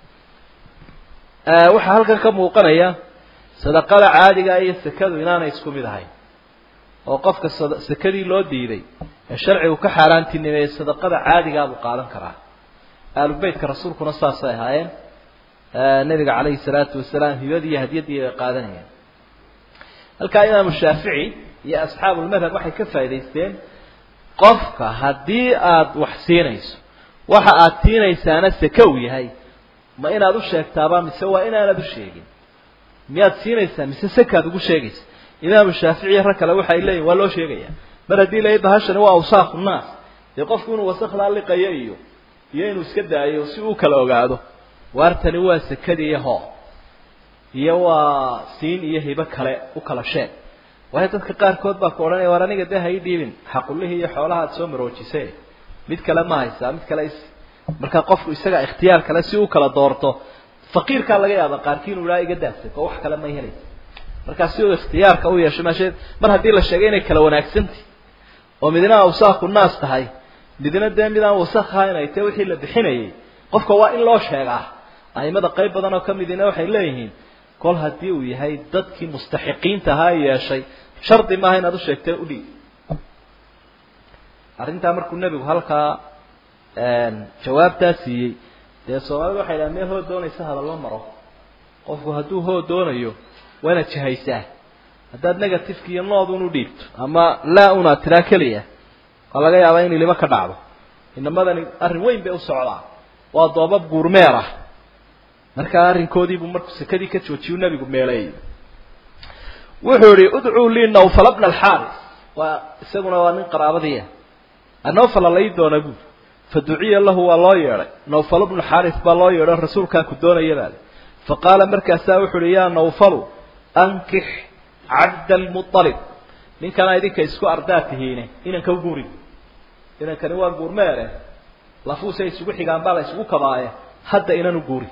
waxaa halkan ka muuqanaya sadaqada caadiga iyo sekadu inaanay isku mid ahayn oo qofka sekadii loo diiday ee sharcigu ka xaaraantinimeeyey sadaqada caadigaabuu qaadan karaa aalubeytka rasuulkuna saasay ahaayeen nabiga calayhi salaatu wasalaam hibadii iyo hadyaddii bay qaadanayeen halkaa imaamu shaafici iyo asxaabulmadhab waxay ka faa'idaysteen qofka haddii aada wax siinayso waxa aad siinaysaana seke uu yahay ma inaad u sheegtaaba mise waa inaanad u sheegin miyaad siinaysaa mise sekaad ugu sheegaysa imaamu shaafici iyo rag kale waxay leeyihin waa loo sheegaya mar haddii la bahashani waa awsaaqu nnaas dee qofku inuu wasakdaa liqayo iyo iyo inuu iska daayo si uu kala ogaado waartani waa sekadii iyo hoo iyo waa siin iyo hibo kale u kala sheeg waayo dadka qaarkood baa ku odhanaya waar aniga dee ha ii dhiibin xaqullihii iyo xoolaha ad soo maroojisee mid kale ma haysaa mid kale is marka qofku isaga ikhtiyaar kale si u kala doorto faqiirkaa laga yaaba qaarkii inuu ilaa iga daasay oo wax kale ma helaysa markaa si uu ikhtiyaarka u yeesho meesheed mar haddii la sheegay inay kala wanaagsantahy oo midna awsaaqu naas tahay midna dee mid aan wasakh ahayn ay tahe wixii la bixinayay qofka waa in loo sheegaa aimada qayb badan oo kamidina waxay leeyihiin kol haddii uu yahay dadkii mustaxiqiinta ahaa yeeshay shardi maaha inaad u sheegtee udhiib arrintaa markuu nebigu halkaa jawaabtaa siiyey dee soomaalida waxay dhaha meel hood doonaysa hadallo maro qofku hadduu hood doonayo waa inaad jahaysaa haddaad negativeka iyo noodun u dhiibto ama laa unaad tiraa keliya waa laga yaabaa in ilimo ka dhacdo inamadani arrin weyn bay u socdaa waa doobab guurmeer ah markaa arrinkoodiibuu markuu sekadii ka joojiyuu nebigu meeleeyey wuxuu yihi udcuu lii nawfala bna alxaaris waa isaguna waa nin qaraabadiia anawfala lai doona buuri fa duciya lahu waa loo yeedhay nawfal bnu xaaris baa loo yeedho rasuulkaa ku doonaya baale fa qaala markaasaa wuxu uhi yaa nawfalu ankix cabda almualib ninkana idinka isku ardaa tihiine inanka u guuri inankani waa guurmeere lafuusay isugu xigaan baa la isugu kabaaye hadda inan u guuri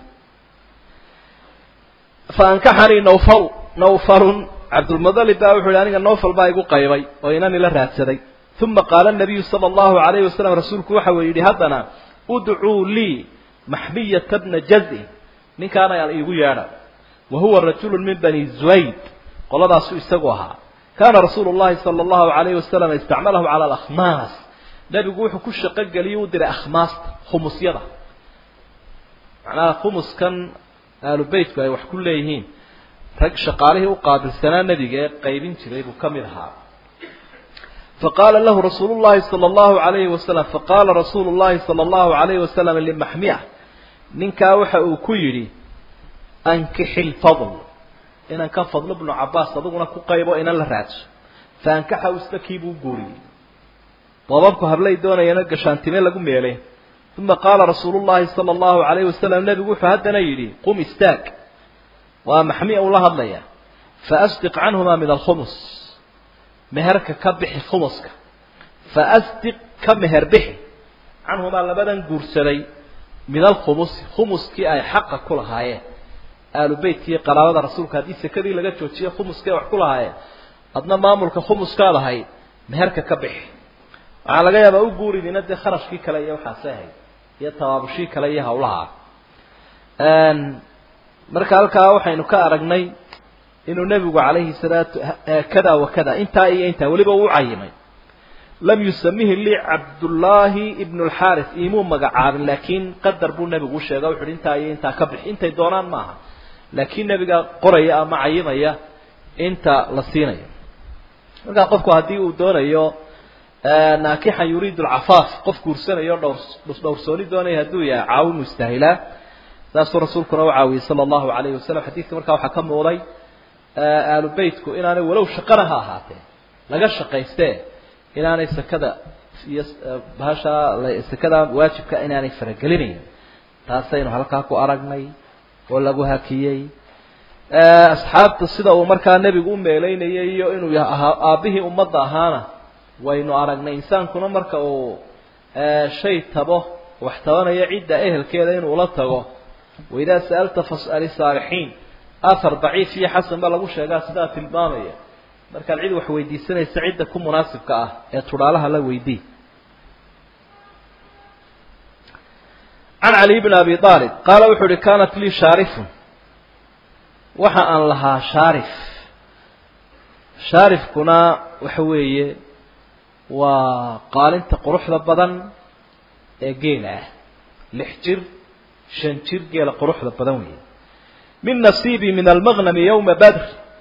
fa ankaxanii nawfalu nawfalun cabdulmualib baa wuxu ihi aniga nawfal baa igu qaybay oo inan ila raadsaday uma qaala nabiyu sala allahu alayhi wasalam rasuulku waxa uu yidhi haddana udcuu lii maxmiyata bna jazin ninkaana iigu yeedha wa huwa rajulu min bani zuwayd qoladaasu isagu ahaa kaana rasuulu llahi sala allahu alayhi wasalam istacmalahu cala alakhmaas nebigu wuxuu ku shaqo geliyey u diray akhmaasta khumusyada macnaha khumuskan aalubeytku ay wax ku leeyihiin rag shaqaalihii u qaabilsanaa nebiga ee qaybin jiray buu ka mid ahaa faqaala lahu rasuulu llahi sala allahu alayhi wasalam faqaala rasuulu llahi sala allahu alayhi wasalam limaxmiya ninkaa waxa uu ku yidhi ankixi lfadl inan ka fadlo bnu cabaas adiguna ku qaybo inan la raadso fa ankaxa istakii buu guuriyey doobabku hablay doonayana gashaantime lagu meelay uma qaala rasuulu llahi sala allahu alayhi wasalam nebigu wuxuu haddana yidhi qum istaag waa maxmiya ula hadlaya faasdiq canhuma min alkhumus meherka ka bixi khumuska faasdiq ka meher bixi canhumaa labadan guursaday min alkhumusi khumuskii ay xaqa ku lahaayeen aalu beytkii qaraabada rasuulka haddii sekadii laga joojiyo khumuskii ay wax ku lahaayeen adna maamulka khumuskaad ahayd meherka ka bixi waxaa laga yaabaa u guuridina dee kharashkii kale iyo waxaasay ahayd iyo tabaabushii kale iyo hawlaha marka halkaa waxaynu ka aragnay inuu nebigu calayhi salaatu kada wa kada intaa iyo intaa weliba uu cayimay lam yusamihi lii cabdullaahi ibnu lxaaris imuu magacaabin laakiin qadar buu nebigu u sheega wuxu uhi intaa iyo intaa ka bixi intay doonaan maaha laakiin nebiga qoraya ama cayimaya inta la siinayo markaa qofku haddii uu doonayo naakixan yuriidu alcafaaf qof guursanayo dhowr dhowrsooni doonaya hadduu yahay caawinu istaahilaa saasuu rasuulkuna u caawiyey sala allahu alayhi wasalam xadiidka markaa waxaa ka muuqday aalu beytku inaanay walow shaqana ha ahaatee laga shaqaystee inaanay sekada iyo bahasha sekada waajibka inaanay faragelinayn taasaynu halkaa ku aragnay oo lagu hakiyey asxaabta sida uu markaa nebigu u meeleynayay iyo inuu ahaa aabbihii ummadda ahaana waynu aragnay insaankuna marka uu shay tabo wax tabanayo cidda ehelkeeda inuu la tago waidaa sa'alta fas'ali saalixiin athar daciif iyo xasan baa lagu sheegaa sidaa tilmaamaya markaad cid wax weydiisanaysa cidda ku munaasibka ah ee tudhaalaha la weydii can cali bn abi aalib qaala wuxuu uhi kaanat lii shaarifun waxa aan lahaa shaarif shaarifkuna waxa weeye waa qaalinta quruxda badan ee geela ah lix jir shan jir geela quruxda badan weeye min nasiibii min almaqnami yowma badr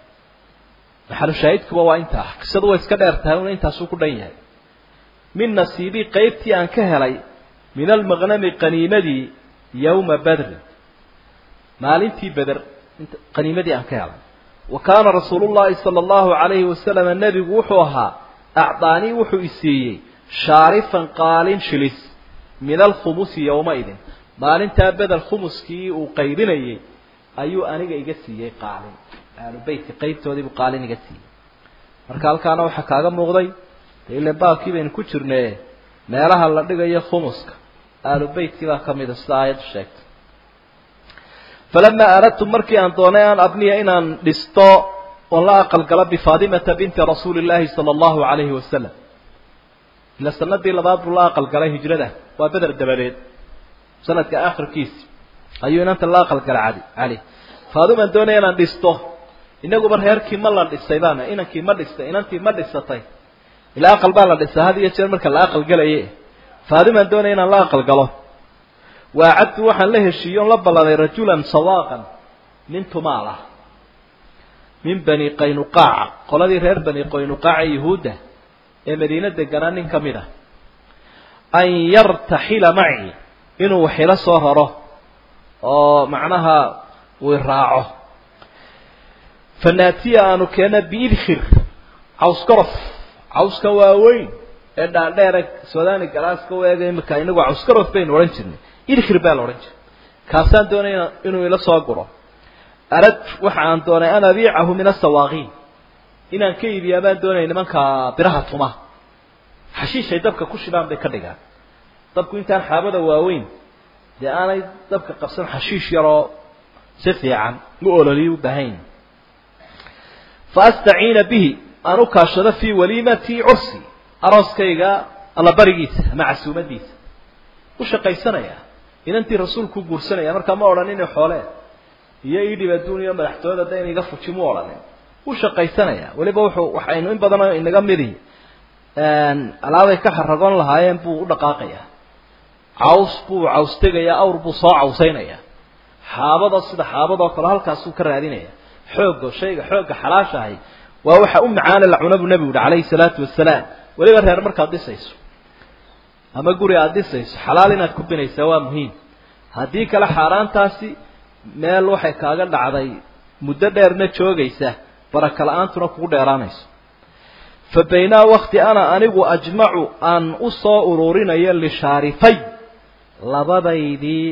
maxalu shaahidkuba waa intaa qisadu way iska dheer tahay una intaasuu ku dhan yahay min nasiibii qaybtii aan ka helay min almaqnami qaniimadii yowma badrin maalintii beder qaniimadii aan ka helay wa kaana rasuulu llahi sala allahu calayhi wasalama nebigu wuxuu ahaa acdaanii wuxuu isiiyey shaarifan qaalin shilis min alkhumusi yowmaidin maalintaa beder khumuskii uu qaybinayey ayuu aniga iga siiyey qaalin ahlu beytka qaybtoodii buu qaalin iga siiyey marka halkaana waxaa kaaga muuqday de ile baabkii baynu ku jirne meelaha la dhigayo khumuska ahlu beytkii baa kamida sida aayaddu sheegtay falamaa aradtu markii aan doonay aan abniya inaan dhisto oon la aqalgalo bifaatimata binti rasuuli llaahi sala allahu calayhi wasalam ila sanadii labaad buu la aqalgalay hijrada waa beder dabadeed sanadka akhirkiisi ayuu inanta la aqalgalay cali cali faadimaan doonaya inaan dhisto inaguba reerkii ma la dhisay baana inankii ma dhistay inantii ma dhisatay ilaa aqal baa la dhisaa had iyo jeer marka la aqalgalaye faadimaan doonaya inaan la aqalgalo waacadtu waxaan la heshiiye on la ballanay rajulan sawaaqan nin tumaal ah min bani qaynuqaaca qoladii reer bani qaynuqaaca yuhuudda ee madiine deganaa nin ka mid ah an yartaxila macii inuu waxila soo raro oo macnaha uu raaco fanaatiya aanu keena biidkhir cawskorof cawska waaweyn ee dhaadheera sudaani galaaska u eega imika inagu cawskorof baynu odhan jirnay idkhir baa la odhan jiray kaasaan doonay inuu ila soo guro arad waxa aan doonay an abiicahu min asawaaqiin inaan ka iibiyaa baan doonaya nimanka biraha tuma xashiishay dabka ku shidaan bay ka dhigaan dabku intaan xaabada waaweyn dee aanay dabka qabsan xashiish yaroo si fiican u ololiyo u baahayn fa astaciina bihi aan u kaashado fii waliimati cursi arooskayga allabarigiisa ama casuumadiisa u shaqaysanaya inantii rasuulku guursanaya markaa ma odhan inay xoolee iyo idhib adduuniya madaxtooyada da in iga fuji mu odhanin u shaqaysanaya weliba wuxuu waxaynu in badanoo inaga midi alaabay ka xaragoon lahaayeen buu u dhaqaaqaya caws buu caws tegaya awr buu soo cawsaynaya xaabada sida xaabadoo kale halkaasuu ka raadinaya xoogga shayga xoogga xalaashahay waa waxa u macaana la cuna buu nebigu yihi calayhi salaatu wasalaam weliba reer markaad dhisayso ama guri aada dhisayso xalaal inaad ku binaysaa waa muhiim haddii kale xaaraantaasi meel waxay kaaga dhacday muddo dheerna joogaysa baraka la-aantuna kugu dheeraanayso fa baynaa wakti ana anigu ajmacu aan u soo ururinayo lishaarifay labadaydii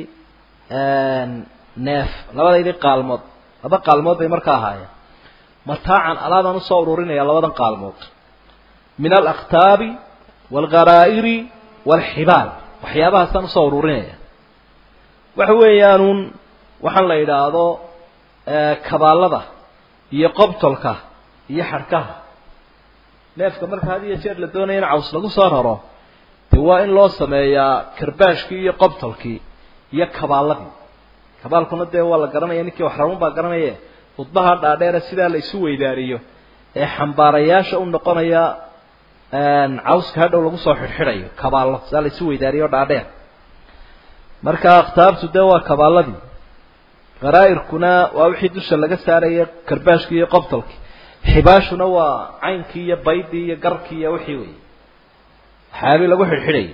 neef labadaydii qaalmood laba qaalmood bay markaa ahaayeen mataacan alaabaan usoo ururinaya labadan qaalmood min alakhtaabi waalgharaa'iri waalxibaal waxyaabahaasaan usoo ururinaya waxa weeyaanuun waxaan la yidhaahdo kabaalada iyo qobtolka iyo xadhkaha neefka marka had iyo jeer la doonaya in caws lagu soo raro de waa in loo sameeyaa karbaashkii iyo qobtolkii iyo kabaaladii kabaalkuna dee waa la garanaya ninkii wax raban baa garanaye khudbaha dhaadheera sidaa la isu weydaariyo ee xambaarayaasha u noqonaya cawska hadhow lagu soo xidhxidhayo kabaallo sidaa la isu weydaariyo dhaadheer marka akhtaabtu dee waa kabaaladii kharaa'irkuna waa wixii dusha laga saaraya karbaashkii iyo qobtolkii xibaashuna waa caynkii iyo baydii iyo garkii iyo wixii wey waxyaabii lagu xidhxidhayay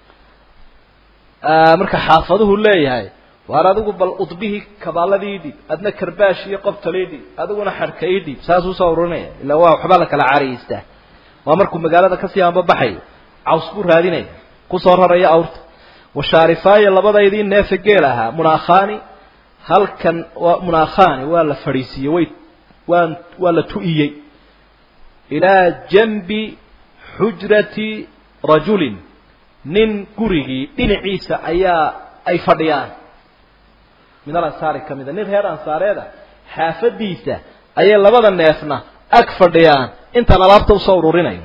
marka xaafaduhu leeyahay waar adigu bal udbihii kabaaladii idhib adna karbaash iyo qobtol idhib adiguna xadhka idhib saasuu usoo ururinaya illa waa waxbaa la kala caariyeystaa waa markuu magaalada kasii anbabaxayo caws buu raadinaya kusoo raraya awrta washaarifaayo labadaydii neefe geel ahaa munaakhaani halkan waa munaakhaani waa la fadhiisiiyey way waa waa la tu'iyey ilaa janbi xujrati rajulin nin gurigii dhinaciisa ayaa ay fadhiyaan min alansaari ka mida nin reer ansaareeda xaafadiisa ayay labada neefna ag fadhiyaan intaan alaabta usoo ururinayo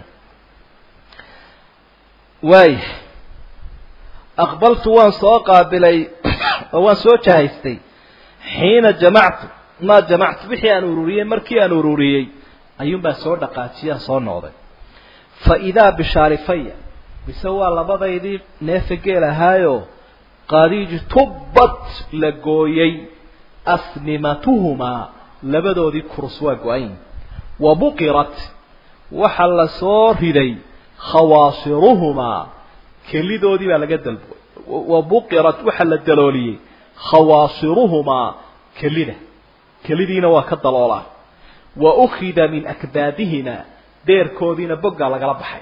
waaya aqbaltu waan soo qaabilay oo waan soo jahaystay xiina jamactu maa jamactu wixii aan ururiyey markii aan ururiyey ayuunbaa soo dhaqaajiyaan soo noqday fa idaa bishaarifaya mise waa labadaydii neefa geel ahaayo qadiiji tubbat la gooyey asnimatuhumaa labadoodii kurus waa go-ayn wa buqirat waxa la soo riday khawaasiruhumaa kelidoodii baa laga dalbo wa buqirat waxa la dalooliyey khawaasiruhumaa kelida kelidiina waa ka daloolaa wa ukhida min akbaadihima deerkoodiina boggaa lagala baxay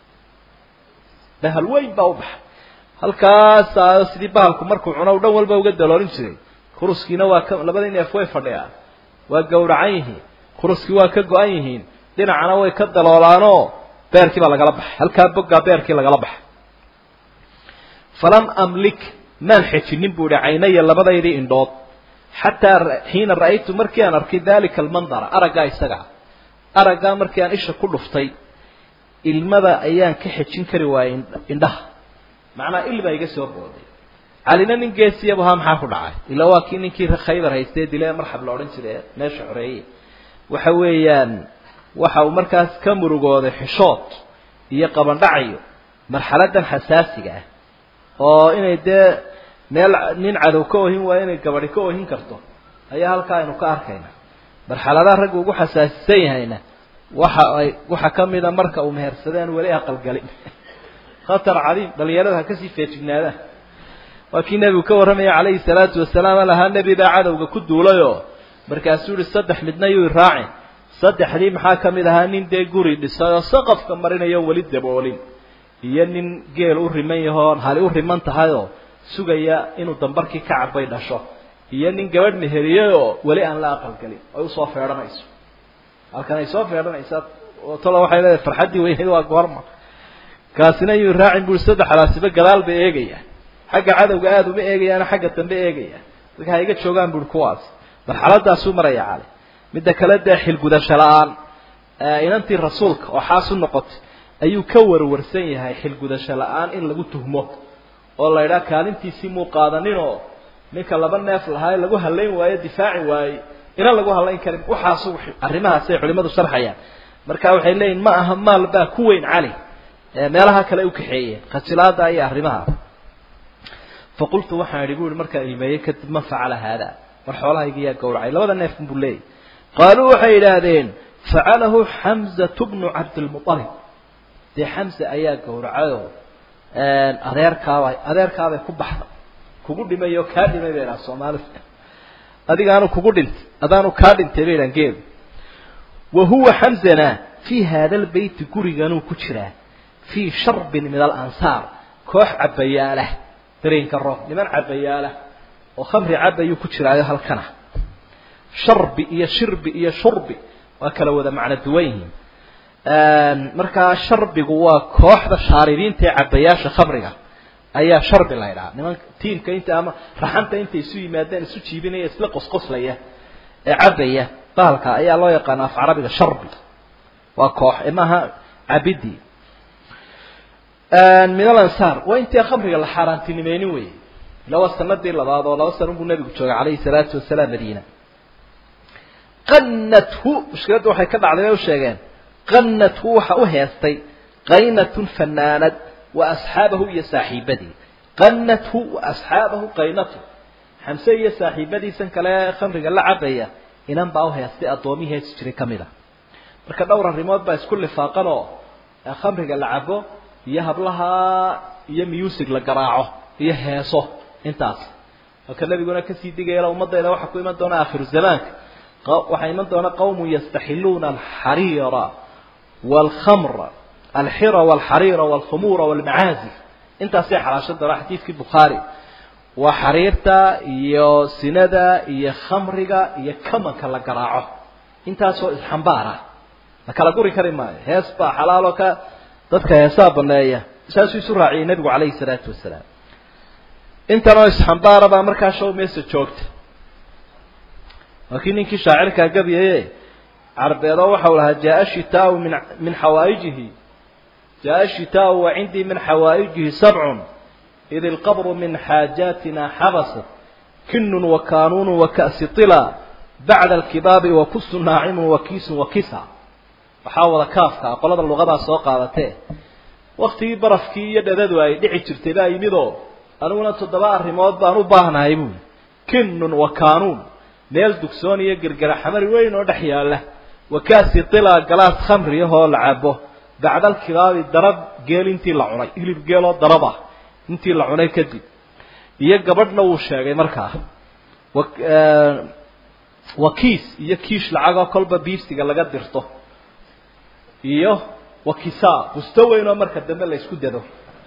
bahal weyn baa u baxay halkaasaa sidii bahalku markuu cuno u dhan walba uga daloolin jiray kuruskiina waa ka labadii neef way fadhiyaan waa gowracan yihiin kuruskii waa ka go-an yihiin dhinacana way ka daloolaanoo beerkii baa lagala baxay halkaa boggaa beerkii lagala baxay falam amlik maan xejinin buu ihi caynaya labadaydii indhood xataa xiina ra'aytu markii aan arkay dalika almandara araggaa isagaa araggaa markii aan isha ku dhuftay ilmada ayaan ka xejin kari waayey indhaha macnaa il baa iga soo booday calina nin geesiyabu ahaa maxaa ku dhacay ilaa waa kii ninkii khaybar haystee dile marxab la odhan jiray meesha xoreeye waxa weeyaan waxa uu markaas ka murugooday xishood iyo qabandhacayo marxaladan xasaasiga ah oo inay dee meel nin cadow ka ohin waayo inay gabadi ka ohin karto ayaa halkaa aynu ka arkayna marxaladaha raggu ugu xasaasisan yahayna waxa ay waxa kamida marka uu mehersadeen weli aqalgalin khatar cadiim dhalinyarada ha kasii feejignaadaan waa kii nebigu ka warramaya calayhi salaatu wasalaam lahaa nebi baa cadowga ku duulayoo markaasuu yihi saddex midna yuu raacin saddexdii maxaa ka mid ahaa nin dee guri dhisay oo saqafka marinayo weli daboolin iyo nin geel u riman yahoo hali u riman tahayoo sugaya inuu dambarkii ka cabay dhasho iyo nin gabadh meheriyey oo weli aan la aqalgelin ay usoo feedhanayso halkan ay soo feedhanaysaa talo waxay leedahay farxaddii weyneyd waa goorma kaasina yuu raacin bui saddexdaasiba gadaal bay eegayaan xagga cadowga aada uma eegayaan xagga dambe eegayaan dadka ha iga joogaan bui kuwaas marxaladaasuu maraya cali midda kale dee xilgudasho la-aan inantii rasuulka oo xaas u noqotay ayuu ka warwarsan yahay xilgudasho la-aan in lagu tuhmo oo la idhaha kaalintiisii muu qaadaninoo ninka laba neef lahaa lagu halayn waayo difaaci waaye inan lagu halayn karin waxaasu arrimahaasay culimadu sharxayaan marka waxay leeyihin ma aha maal baa ku weyn cali meelaha kale u kaxeeyeen khasilaada iyo arrimaha faqultu waxaan idhi bu ihi markaan ilmeeyey kadib man facala haada war xoolahayga yaa gawracay labada neefkan buu leeyahy qaaluu waxay idhaahdeen facalahu xamzatu bnu cabdilmualib dee xamza ayaa gawracayoo adeerkaaba adeerkaabay ku baxda kugu dhimay oo kaa dhimay bay idhaha soomaalida adigaanu kugu dhintay adaanu kaa dhintay bay idhahan geelu wa huwa xamzana fii haada albeyti guriganuu ku jiraa fii sharbin min alansaar koox cabayaalah dareenka roob niman cabayaalah oo khamri cabayuu ku jiraayo halkana sharbi iyo shirbi iyo shurbi waa kala wada macno duwan yihiin markaa sharbigu waa kooxda shaaribiinta ee cabayaasha khamriga ayaa sharbi la ydhaha niman tiimka inta ama raxanta intay isu yimaadeen isu jiibinaya isla qosqoslaya ee cabaya bahalka ayaa loo yaqaana af carabiga sharbi waa koox maaha cabidi min alansaar waa intii khamriga la xaaraantinimeynin wey ila waa sanadii labaad oo laba sana buu nabigu joogay calayhi salaatu wasalaam madiina qanathu mushkiladda waxay ka dhacday bay u sheegeen qanathu waxa u heestay qaynatun fanaanad wa asxaabahu iyo saaxiibadii qanathu wa asxaabahu qaynatu xamse iyo saaxiibadiisan kale khamriga la cabaya inan baa u heestay addoomihii heesi jiray ka mid a marka dhowr arrimood baa isku lifaaqan oo khamriga la cabo iyo hablaha iyo music la garaaco iyo heeso intaas marka nabiguna kasii digayala ummadayda waxaa ku iman doona aakhiru zamaanka waxaa iman doona qawmun yastaxiluuna alxariira waalkhamra alxira walxariira walkhumuura walmacaazif intaasay xalaashan doona xadiidkii bukhaari waa xariirta iyo sinada iyo khamriga iyo kamanka la garaaco intaasoo isxambaara la kala guri kari maayo hees baa xalaaloo ka dadka heesaa baneeya saasuu isu raaciyay nebigu calayhi salaatu wasalaam intanoo isxambaara baa markaa show meesa joogta waa kii ninkii shaacirkaa gabiyaye carbeedo waxau lahaa jaaa shitaau min min xawaa'ijihi jaaa shitaau wa cindii min xawaa'ijihi sabcun id ilqabru min xaajaatina xabasat kinun wa kanuunu wa ka'si tila bacda alkibaabi wa kusu naacimun wa kiisun wa kisa waxaa wada kaafka ah qolada luqadaa soo qaadatee waktigii barafkii iyo dhadadu ay dhici jirtay baa yimidoo aniguna toddoba arrimood baan u baahnahay buuli kinun wa kanuun meel dugsoon iyo gergara xamari weyn oo dhex yaalla wa kaasi tila galaas khamri ahoo la cabo bacda alkibaabi darab geel intii la cunay hilib geeloo darab ah intii la cunay kadib iyo gabadhna wuu sheegay markaa wa kiis iyo kiish lacagoo kolba biibsiga laga dirto iyo wa kisaa busto weyn oo marka dambe la isku dado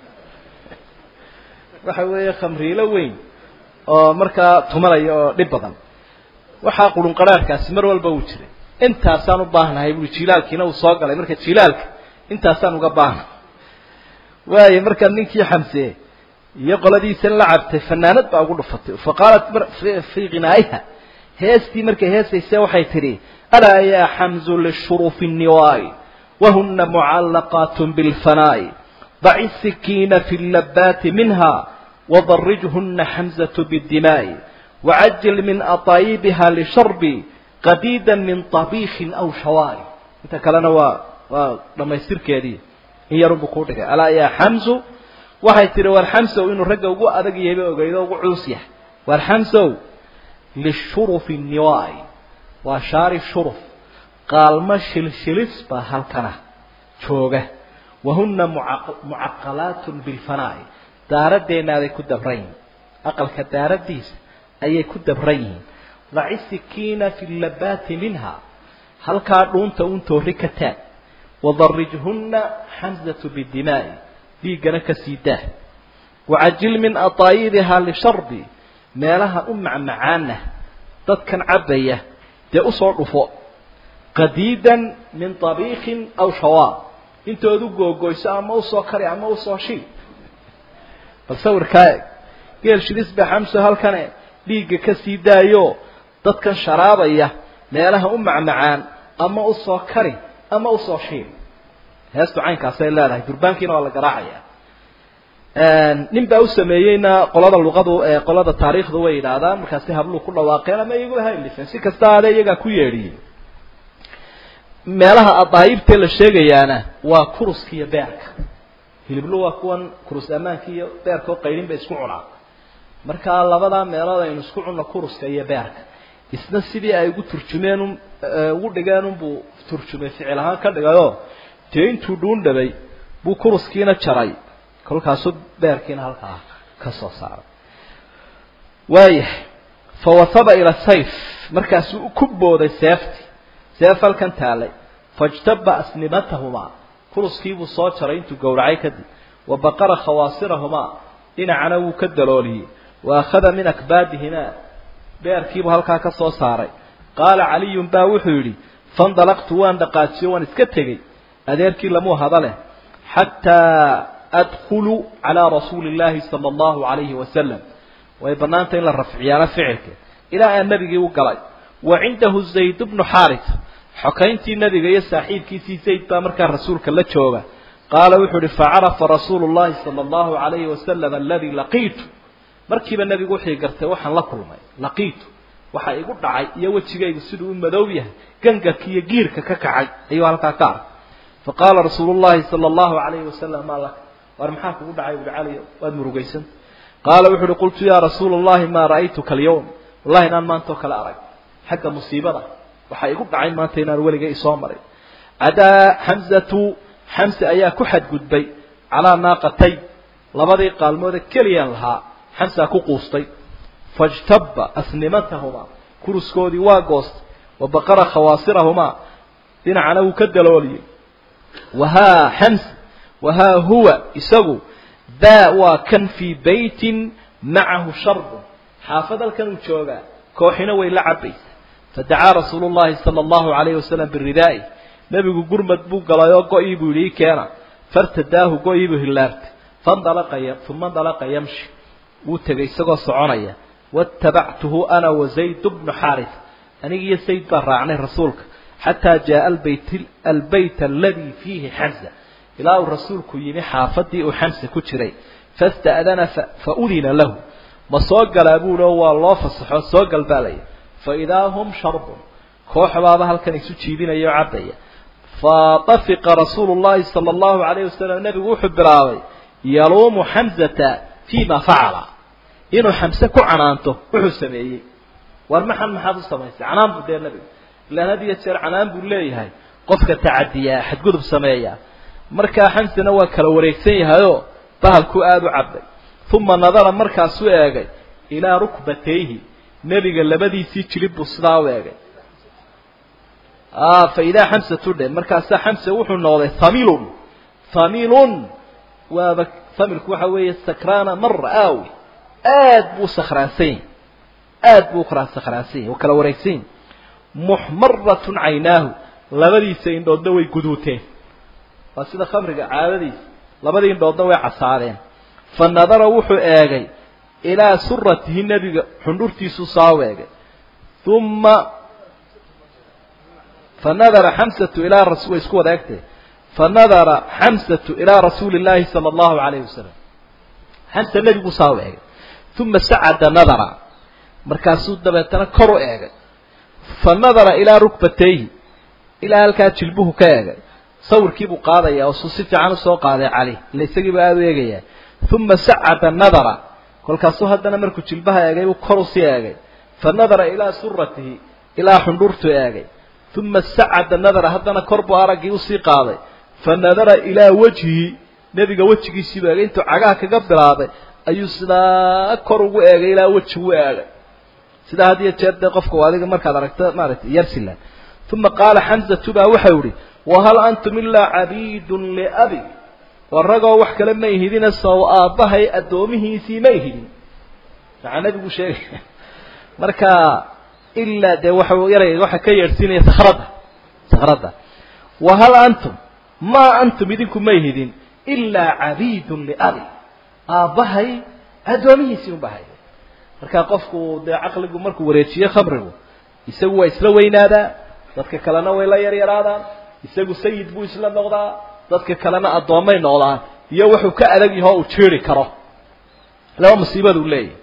waxa weeye khamriilo weyn oo markaa tumanaya oo dhib badan waxaa qurunqaraarkaasi mar walba uu jiray intaasaan u baahnahay bui jilaalkiina uu soo galay marka jilaalka intaasaan uga baahna waayo markaa ninkii xamsee iyo qoladiisan la cabtay fanaanad baa ugu dhufatay fa qaalat fii ghinaa'iha heestii markay heesayse waxay tidhi alaa yaa xamzu lishurufi niwaai wahuna mucallaqaat bilfanaa'i daci sikiina fi labaati minha wadarijhuna xamzatu biddimaa'i wacajil min ataayibiha lisharbi qadiida min tabiikin aw shawaari inta kalena waa waa dhamaystirkeedii in yarunbu kuu dhigay alaa yaa xamzu waxay tihi war xamsow inuu ragga ugu adag yahayba ogeydo ugu culus yahay war xamsow lishurufi niwaai waa shaari shuruf qaalmo shilshilis baa halkana jooga wahuna mucaqalaatun bilfanaa'i daaraddeenaaday ku dabran yihin aqalka daaraddiisa ayay ku dabran yihiin daci sikiina fi labaati minha halkaa dhuunta un toori ka taag wadarijhunna xamzatu biddimaa'i dhiiggana ka sii daah wacajil min ataayibihaa lisharbi meelaha u macmacaana dadkan cabbaya dee usoo dhufo qadiidan min tabiikin aw shawaab intoodu googoyso ama usoo kari ama usoo shil bal sawirkaa eg geel shidis baa xamso halkane dhiigga ka sii daayo dadkan sharaabaya meelaha u macmacaan ama usoo kari ama usoo shiil heestu caynkaasay leedahay durbaankiina waa la garaacaya nin baa u sameeyeyna qolada luqadu qolada taariikhdu way yidhaahdaan markaasi habluu ku dhawaaqeen ama iyaguba haylifeen si kasta aade iyagaa ku yeedhiyey meelaha adaayibtee la sheegayaana waa kuruska iyo beerka hiliblu waa kuwan kurus ammaanka iyo beerka oo qaydhin bay isku cunaan markaa labadaa meelood aynu isku cunno kuruska iyo beerka isna sidii ay ugu turjumeen ugu dhigeen unbuu turjumay ficil ahaan ka dhigayoo dee intuu dhuun dhabay buu kuruskiina jaray kolkaasuu beerkiina halkaa ka soo saaray waayahay fawasaba ila sayf markaasuu ku booday seefti seef halkan taalay fajtaba asnimatahumaa kuruskiibuu soo jaray intuu gowracay kadib wa baqara khawaasirahumaa dhinacana wuu ka dalooliyey wa akhada min akbaadihimaa beerkiibuu halkaa ka soo saaray qaala caliyun baa wuxuu yidhi fandalaqtu waan dhaqaajiyo waan iska tegey adeerkii lamuu hada leh xataa adkhulu calaa rasuuli illaahi sala allahu calayhi wasalam way bannaanta in la rafciyaana ficilka ilaa aan nebigii u galay wa cindahu zayd bnu xaaris xokayntii nebiga iyo saaxiibkiisii zayd baa markaa rasuulka la jooga qaala wuxuu uhi facarafa rasuulu llahi sala allahu calayhi wasalam aladii laqiitu markiiba nebigu wuxuu gartay waxaan la kulmay laqiitu waxa igu dhacay iyo wejigaygu siduu u madow yahay gangarka iyo giirka ka kacay ayuu halkaa ka arkay faqaala rasuulu llahi sala allahu calayhi wasalam maa laka war maxaa kugu dhacay uhi cali waad murugaysanta qaala wuxu uhi qultu yaa rasuula allahi maa ra'aytuka alyawm wallahi inaan maantao kale arag xagga musiibada waxaa igu dhacay maanta inaan weliga isoo maray cadaa xamzatu xamse ayaa ku xadgudbay calaa naaqatay labadii qaalmoode keliyaan lahaa xamsaa ku quustay fajtaba asnimatahumaa kuruskoodii waa goostay wa baqara khawaasirahumaa dhinacana wuu ka dalooliyey wahaa xams wahaa huwa isagu daa waa kan fii beytin macahu sharbun xaafad halkan uu joogaa kooxina way la cabaysa fadacaa rasuulu llahi sala allahu calayhi wasalam biridaa'i nebigu gurmad buu galay oo go-ii buu yidhi ii keena fartadaahu go-ii buu hillaartay fandalaqa uma ndalaqa yamshi wuu tegay isagoo soconaya watabactuhu ana wa zayd bnu xaaris aniga iyo sayd baa raacnay rasuulka xataa jaaa albayt albayt aladii fiihi xamsa ilaa uu rasuulku yimi xaafadii uu xamsa ku jiray fasta'dana fa udina lahu ma soo galaa buuhi oo waa loo fasaxo soo galbaalaya fa idaa hum sharbun kooxbaaba halkan isu jiidinaya oo cabbaya fatafiqa rasuulu llahi sala allahu alayhi wasalam nebigu wuxuu bilaabay yaluumu xamzata fii ma facala inuu xamse ku canaanto wuxuu sameeyey war maxan maxaad u samaysay canaan buu dee nebigu ilaan had iyo jeer canaan buu leeyahay qofka tacadiyaa xadgudub sameeya markaa xamsena waa kala wareegsan yahayoo bahalku aada u cabbay uma nadara markaasuu eegay ilaa rukbatayhi nebiga labadiisii jilib buu sidaa u eegay fa idaa xamsatu dhe markaasaa xamse wuxuu noqday hamilun hamilun waaba hamilku waxa weeye sakraana mara aawi aad buu sakhraansan yahy aad buu sakhraansan yahy waa kala wareegsan yahy muxmaratun caynaahu labadiisa indhoodna way guduuteen waa sida khamriga caadadiisa labadii indhoodna way casaadeen fa nadara wuxuu eegay ilaa suratihi nebiga xundhurtiisuu saa u eegay uma fanadara xamsatu ilaa ras way isku wada egtay fanadara xamsatu ilaa rasuuli llaahi sala allahu alayhi wasalam xamsa nebiguu saa u eegay uma sacada nadara markaasuu dabeetana kor u eegay fa nadara ilaa rukbatayhi ilaa halkaa jilbuhu ka eegay sawirkiibuu qaadaya oo suu si fiican usoo qaaday cali ila isagiiba aada u eegayaa uma sacada nadara kolkaasuu haddana markuu jilbaha eegay buu kor usii eegay fa nadara ilaa suratihi ilaa xundhurtuu eegay uma sacada nadara haddana kor buu araggii usii qaaday fa nadara ilaa wajhihi nebiga wejigiisiibuu eegay intuu cagaha kaga bilaabay ayuu sidaa kor ugu eegay ilaa weji u eegay sidaa had iyo jeer dee qofka adiga markaad aragto maaragtay yarsilan uma qaala xamzatu baa waxau ihi wahal antum ilaa cabiidun liabi war ragoo wax kale ma ihidina sow aabbahay addoomihiisii ma ihidin maxaa nebigu sheegaya marka ilaa dee waxa yarayga waxa ka yeedhsiinaya sakradda sakradda wahal antum maa antum idinku ma ihidin ilaa cabiidun liabi aabbahay addoomihiisii unba hay marka qofku dee caqligu markuu wareejiyo khamrigu isagu waa isla weynaadaa dadka kalena way la yaryaraadaan isagu sayid buu isla noqdaa dadka kalena addoommay noqdaan iyo wuxuu ka adag yahoo uu jeeri karo laba musiibaduu leeyahay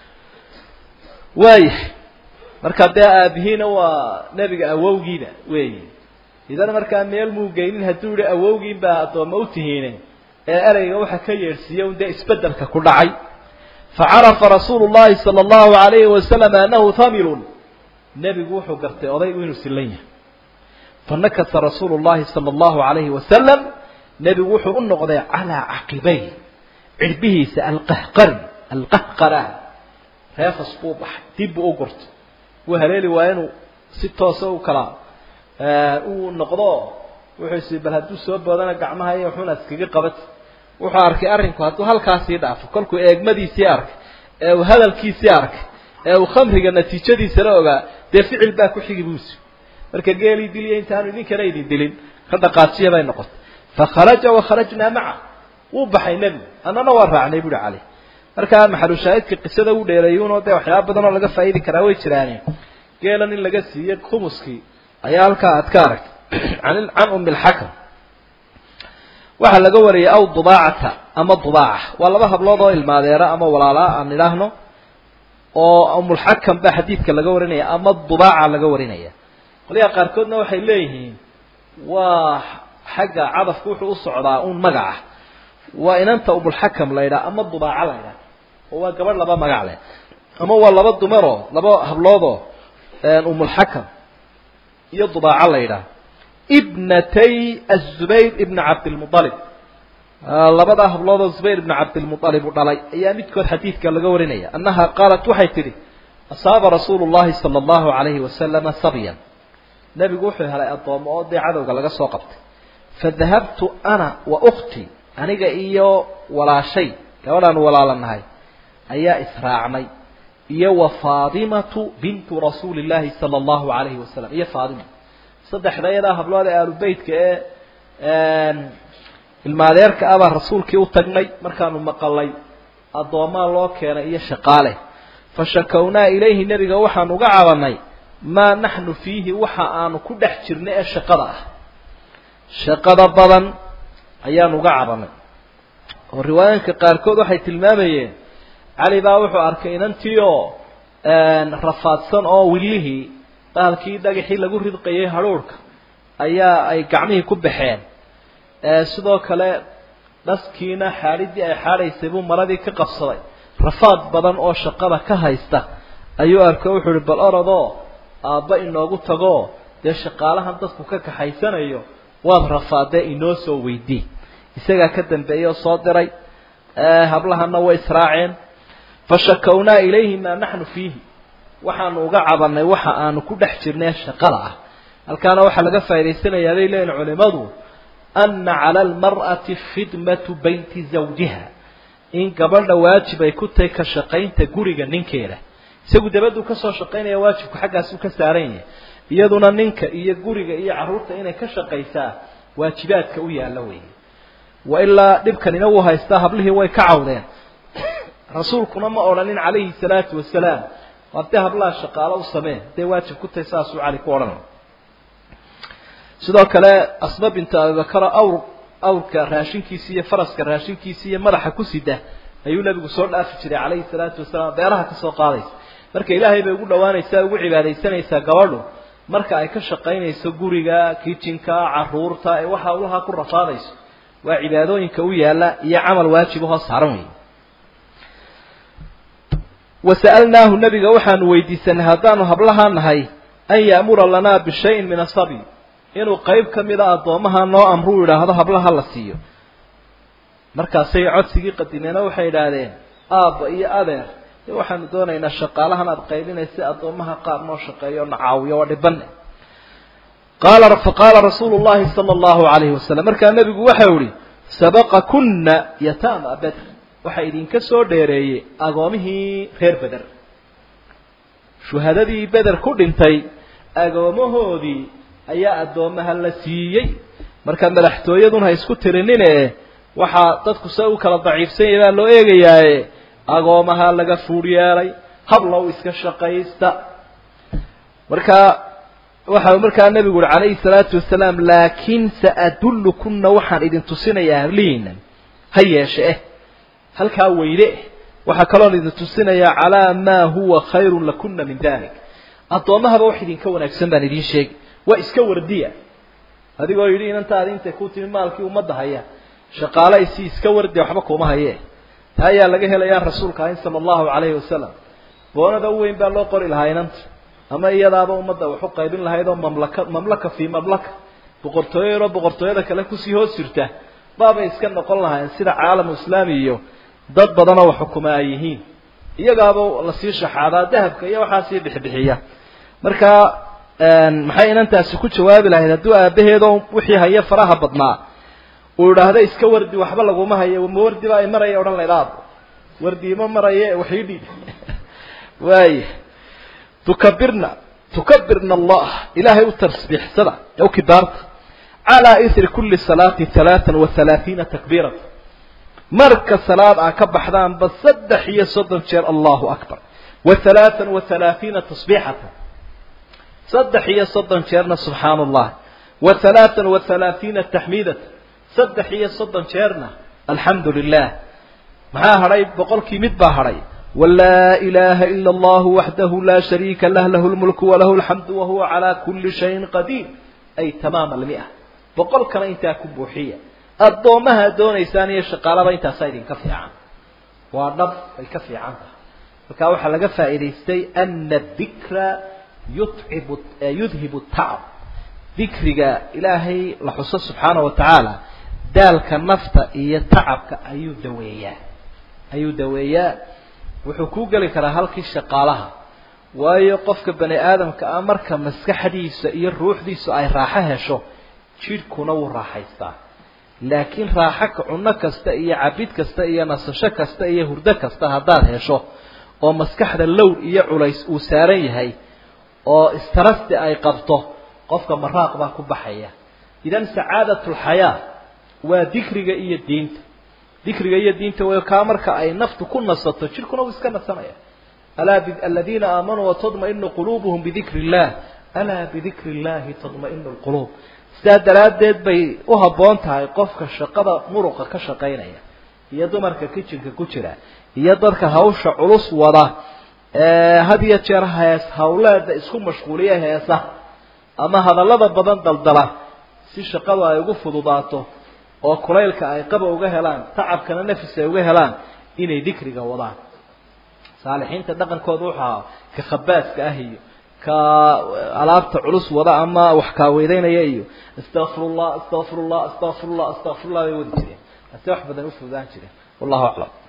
waayahay marka dee aabihiina waa nebiga awowgiina weeyi idan markaa meel muu geynin hadduu yihi awowgiin baa addoomma u tihiine ee ereyga waxa ka yeedhsiiya un dee isbeddelka ku dhacay facarafa rasuulu llahi sala allahu alayhi wasalam anahu hamilun nebigu wuxuu gartay odaygu inuu silan yahay fanakasa rasuulu llahi sala allahu alayhi wasalam nebigu wuxuu u noqday calaa caqibay cirbihiisa alqahqari alqahqara reefas buu baxay dib buu u gurtay wuu haleeli waaya inuu si toosa u kala uu noqdo wuxuu isi bal hadduu soo boodana gacmaha iyo wuxuuna iskaga qabat wuxuu arkay arrinku hadduu halkaasii dhaafo kolkuu eegmadiisii arkay ee uu hadalkiisii arkay ee uu khamriga natiijadiisana ogaa dee ficil baa ku xigi buusi marka geelii diliya intaanu idinkana idin dilin ka dhaqaajiya bay noqotay fakharaja wakharajnaa maca wuu baxay nebigu annana waa raacnay buuhi caleyh markaa maxalushaahidka qisada u dheereeyuunoo dee waxyaaba badan oo laga faa'idi karaa way jiraane geelan in laga siiye khumuskii ayaa halkaa aad ka aragtay an can umi lxakam waxaa laga wariyay aw dubaacata ama dubaaca waa laba hablood oo ilmaadeera ama walaalaa aan idhaahno oo umulxakam baa xadiidka laga warinaya ama dubaaca laga warinaya qolyaha qaarkoodna waxay leeyihiin waa xagga cadafku wuxuu u socdaa un magaca waa inanta umulxakam la ydhaha ama dubaaca la ydhaha oo waa gabadh laba magac leh ama waa laba dumaroo laba habloodoo umulxakam iyo dubaaca la ydhaha ibnatay azubayr ibna cabdilmualib labadaa habloodoo zubayr ibna cabdilmualib uu dhalay ayaa midkood xadiidka laga warinaya annaha qaalat waxay tidhi asaaba rasuulu llahi sala allahu alayhi wasalama sabyan nebigu wuxuu helay addoommo oo dee cadowga laga soo qabtay fadahabtu ana wa ukhtii aniga iyo walaashay gabadhaan walaalanahay ayaa israacnay iyo wa faadimatu bintu rasuuli llahi sala allahu alayhi wasalam iyo faadima saddexda iyadaa hablood ee aalubeytka ee ilmaadeerka ah baa rasuulkii u tagnay markaanu maqalay addoomaa loo keenay iyo shaqaale fa shakownaa ilayhi nebiga waxaan uga cabanay maa naxnu fiihi waxa aanu ku dhex jirnay ee shaqada ah shaqada badan ayaanu uga cabanay oo riwaayinka qaarkood waxay tilmaamayeen cali baa wuxuu arkay inantii oo rafaadsan oo willihii bahalkii dhagaxii lagu ridqayay hadhuurhka ayaa ay gacmihii ku baxeen sidoo kale dhaskiina xaadhidii ay xaadhaysay buu maradii ka qabsaday rafaad badan oo shaqada ka haysta ayuu arkay wuxuu ihi bal orodoo aabba inoogu tagoo dee shaqaalahan dadku ka kaxaysanayo waad rafaadee inoo soo weydii isagaa ka dambeeyey oo soo diray hablahana way israaceen fashakownaa ilayhi maa naxnu fiihi waxaanu uga cabanay waxa aanu ku dhex jirnay shaqada ah halkaana waxaa laga faa'idaysanayaa bay leeyihin culimadu ana cala almar'ati khidmatu bayti zawjiha in gabadha waajib ay ku tahay ka shaqaynta guriga ninkeeda isagu dabaduu kasoo shaqaynaya waajibku xaggaasuu ka saaran yahay iyaduna ninka iyo guriga iyo carruurta inay ka shaqaysaa waajibaadka u yaalla weeye wa ilaa dhibkanina wuu haystaa hablihii way ka cawdeen rasuulkuna ma odhanin calayhi salaatu wasalaam haddii hablaha shaqaalo u sameen hadday waajib ku tahay saasuu cali ku odhanay sidoo kale asma bintu abibakara awr awrka raashinkiisi iyo faraska raashinkiisi iyo madaxa ku sida ayuu nabigu soo dhaafi jiray calayhi salaatu wasalaam beeraha kasoo qaadaysa marka ilaahay bay ugu dhawaanaysaa ugu cibaadaysanaysaa gabadhu marka ay ka shaqaynayso guriga kitchenka caruurta ee waxa ulaha ku rafaadayso waa cibaadooyinka u yaala iyo camal waajib ahoo saaran wey wasa'alnaahu nabiga waxaanu weydiisanay haddaanu hablahaa nahay an ya'mura lanaa bishayin min asabi inuu qayb ka mida addoomaha noo amruu yidhaahdo hablaha la siiyo markaasay codsigii qadimeena waxay idhaahdeen aabba iyo adeer dee waxaanu doonaynaa shaqaalahan aada qaybinaysa addoomaha qaar noo shaqeeyo na caawiyo waa dhibane qaala faqaala rasuulu llahi sala allahu alayhi wasalam markaa nebigu waxau ihi sabaqakuna yataama bedr waxaa idinka soo dheereeyey agoomihii reer beder shuhadadii beder ku dhintay agoomahoodii ayaa addoomaha la siiyey marka madaxtooyadun ha isku tirinine waxaa dadku se u kala daciifsanyay baa loo eegayaaye agoomaha laga fuur yeelay hablow iska shaqaysta marka waxa markaa nebigu uhi calayhi salaatu wasalaam laakin saadullukunna waxaan idin tusinayaa hablihiinan ha yeeshe eh halkaa weyde eh waxaa kaloon idin tusinayaa calaa maa huwa khayrun lakuna min dalik addoomahaba wax idinka wanaagsan baan idiin sheegi waa iska wardiya adigoo yidhi inantaadi intay ku timi maalkii ummadda haya shaqaale isi iska wardiya waxba kuma haye taa ayaa laga helayaa rasuulka ahin sala allahu calayhi wasalam boonada u weyn baa loo qori lahaa inanta ama iyadaaba ummadda wax u qaybin lahayd oo mamlaka mamlaka fii mamlaka boqortooyo yaroo boqortooyada kale kusii hoos jirta baabay iska noqon lahayn sida caalamu islaami iyo dad badanoo wax xukuma ay yihiin iyagaaba lasii shaxaadaa dahabka iyo waxaa sii bixbixiya marka maxay inantaasi ku jawaabi lahayd hadduu aabaheedoo wixii haya faraha badnaa uu idhaahda iska wardi waxba laguma hayo ma wardi baa maraya odhan layd aabo wardi ima maraye waxii dhiib waaya tukabirna tukabirna allah ilaahay u tasbiixsada ee u kibaarta calaa isri kuli salaati halaatan wa halaathiina takbiirata marka salaad aa ka baxdaanba saddex iyo soddon jeer allahu akbar wa halaatan wa halaathiina tasbiixata saddex iyo soddon jeerna subxaan allah wa halaatan wa halaathiina taxmiidata saddex iyo soddon jeerna alxamdu lilah maxaa hadhay boqolkii mid baa hadhay walaa ilaaha ila allahu waxdahu laa shariika lah lahu lmulku walahu alxamdu wahuwa calaa kuli shayin qadiir ay tamaama almia boqolkana intaa ku buuxiya addoomaha doonaysaan iyo shaqaalaba intaasaa idinka fiican waa dhab ay ka fiican tahay marka waxaa laga faa'iidaystay ana dikra yutcibu yudhibu tacab dikriga ilaahay la xuso subxaana wa tacaala daalka nafta iyo tacabka ayuu daweeyaa ayuu daweeyaa wuxuu kuu geli karaa halkii shaqaalaha waayo qofka bani aadamka ah marka maskaxdiisa iyo ruuxdiisu ay raaxo hesho jidhkuna wuu raaxaystaa laakiin raaxo ka cunno kasta iyo cabid kasta iyo nasasho kasta iyo hurdo kasta haddaad hesho oo maskaxda lowr iyo culays uu saaran yahay oo istarasti ay qabto qofka maraaq baa ku baxaya idan sacaadatulxayaa waa dikriga iyo diinta dikriga iyo diinta way kaa marka ay naftu ku nasato jidhkuna wuu iska nasanaya alaa aladiina aamanuu watadma'inu quluubuhum bidikri illah alaa bidikri illahi tadma'inu lquluub sidaa daraaddeed bay u habboon tahay qofka shaqada muruqa ka shaqaynaya iyo dumarka kitchenka ku jira iyo dadka hawsha culus wada had iyo jeer hees hawleeda isku mashquuliya heesa ama hadallada badan daldala si shaqadu ay ugu fududaato oo kulaylka ay qaba uga helaan tacabkana nafis ay uga helaan inay dikriga wadaan saalixiinta dhaqankooda wuxuu ahaa ka khabaaska ah iyo ka alaabta culus wada ama wax kaaweedeynaya iyo astaqfirullah astaqfirullah astaqfirullah astaqfirullah bay wadi jireen ase wax badan u fududaan jireen wallahu aclam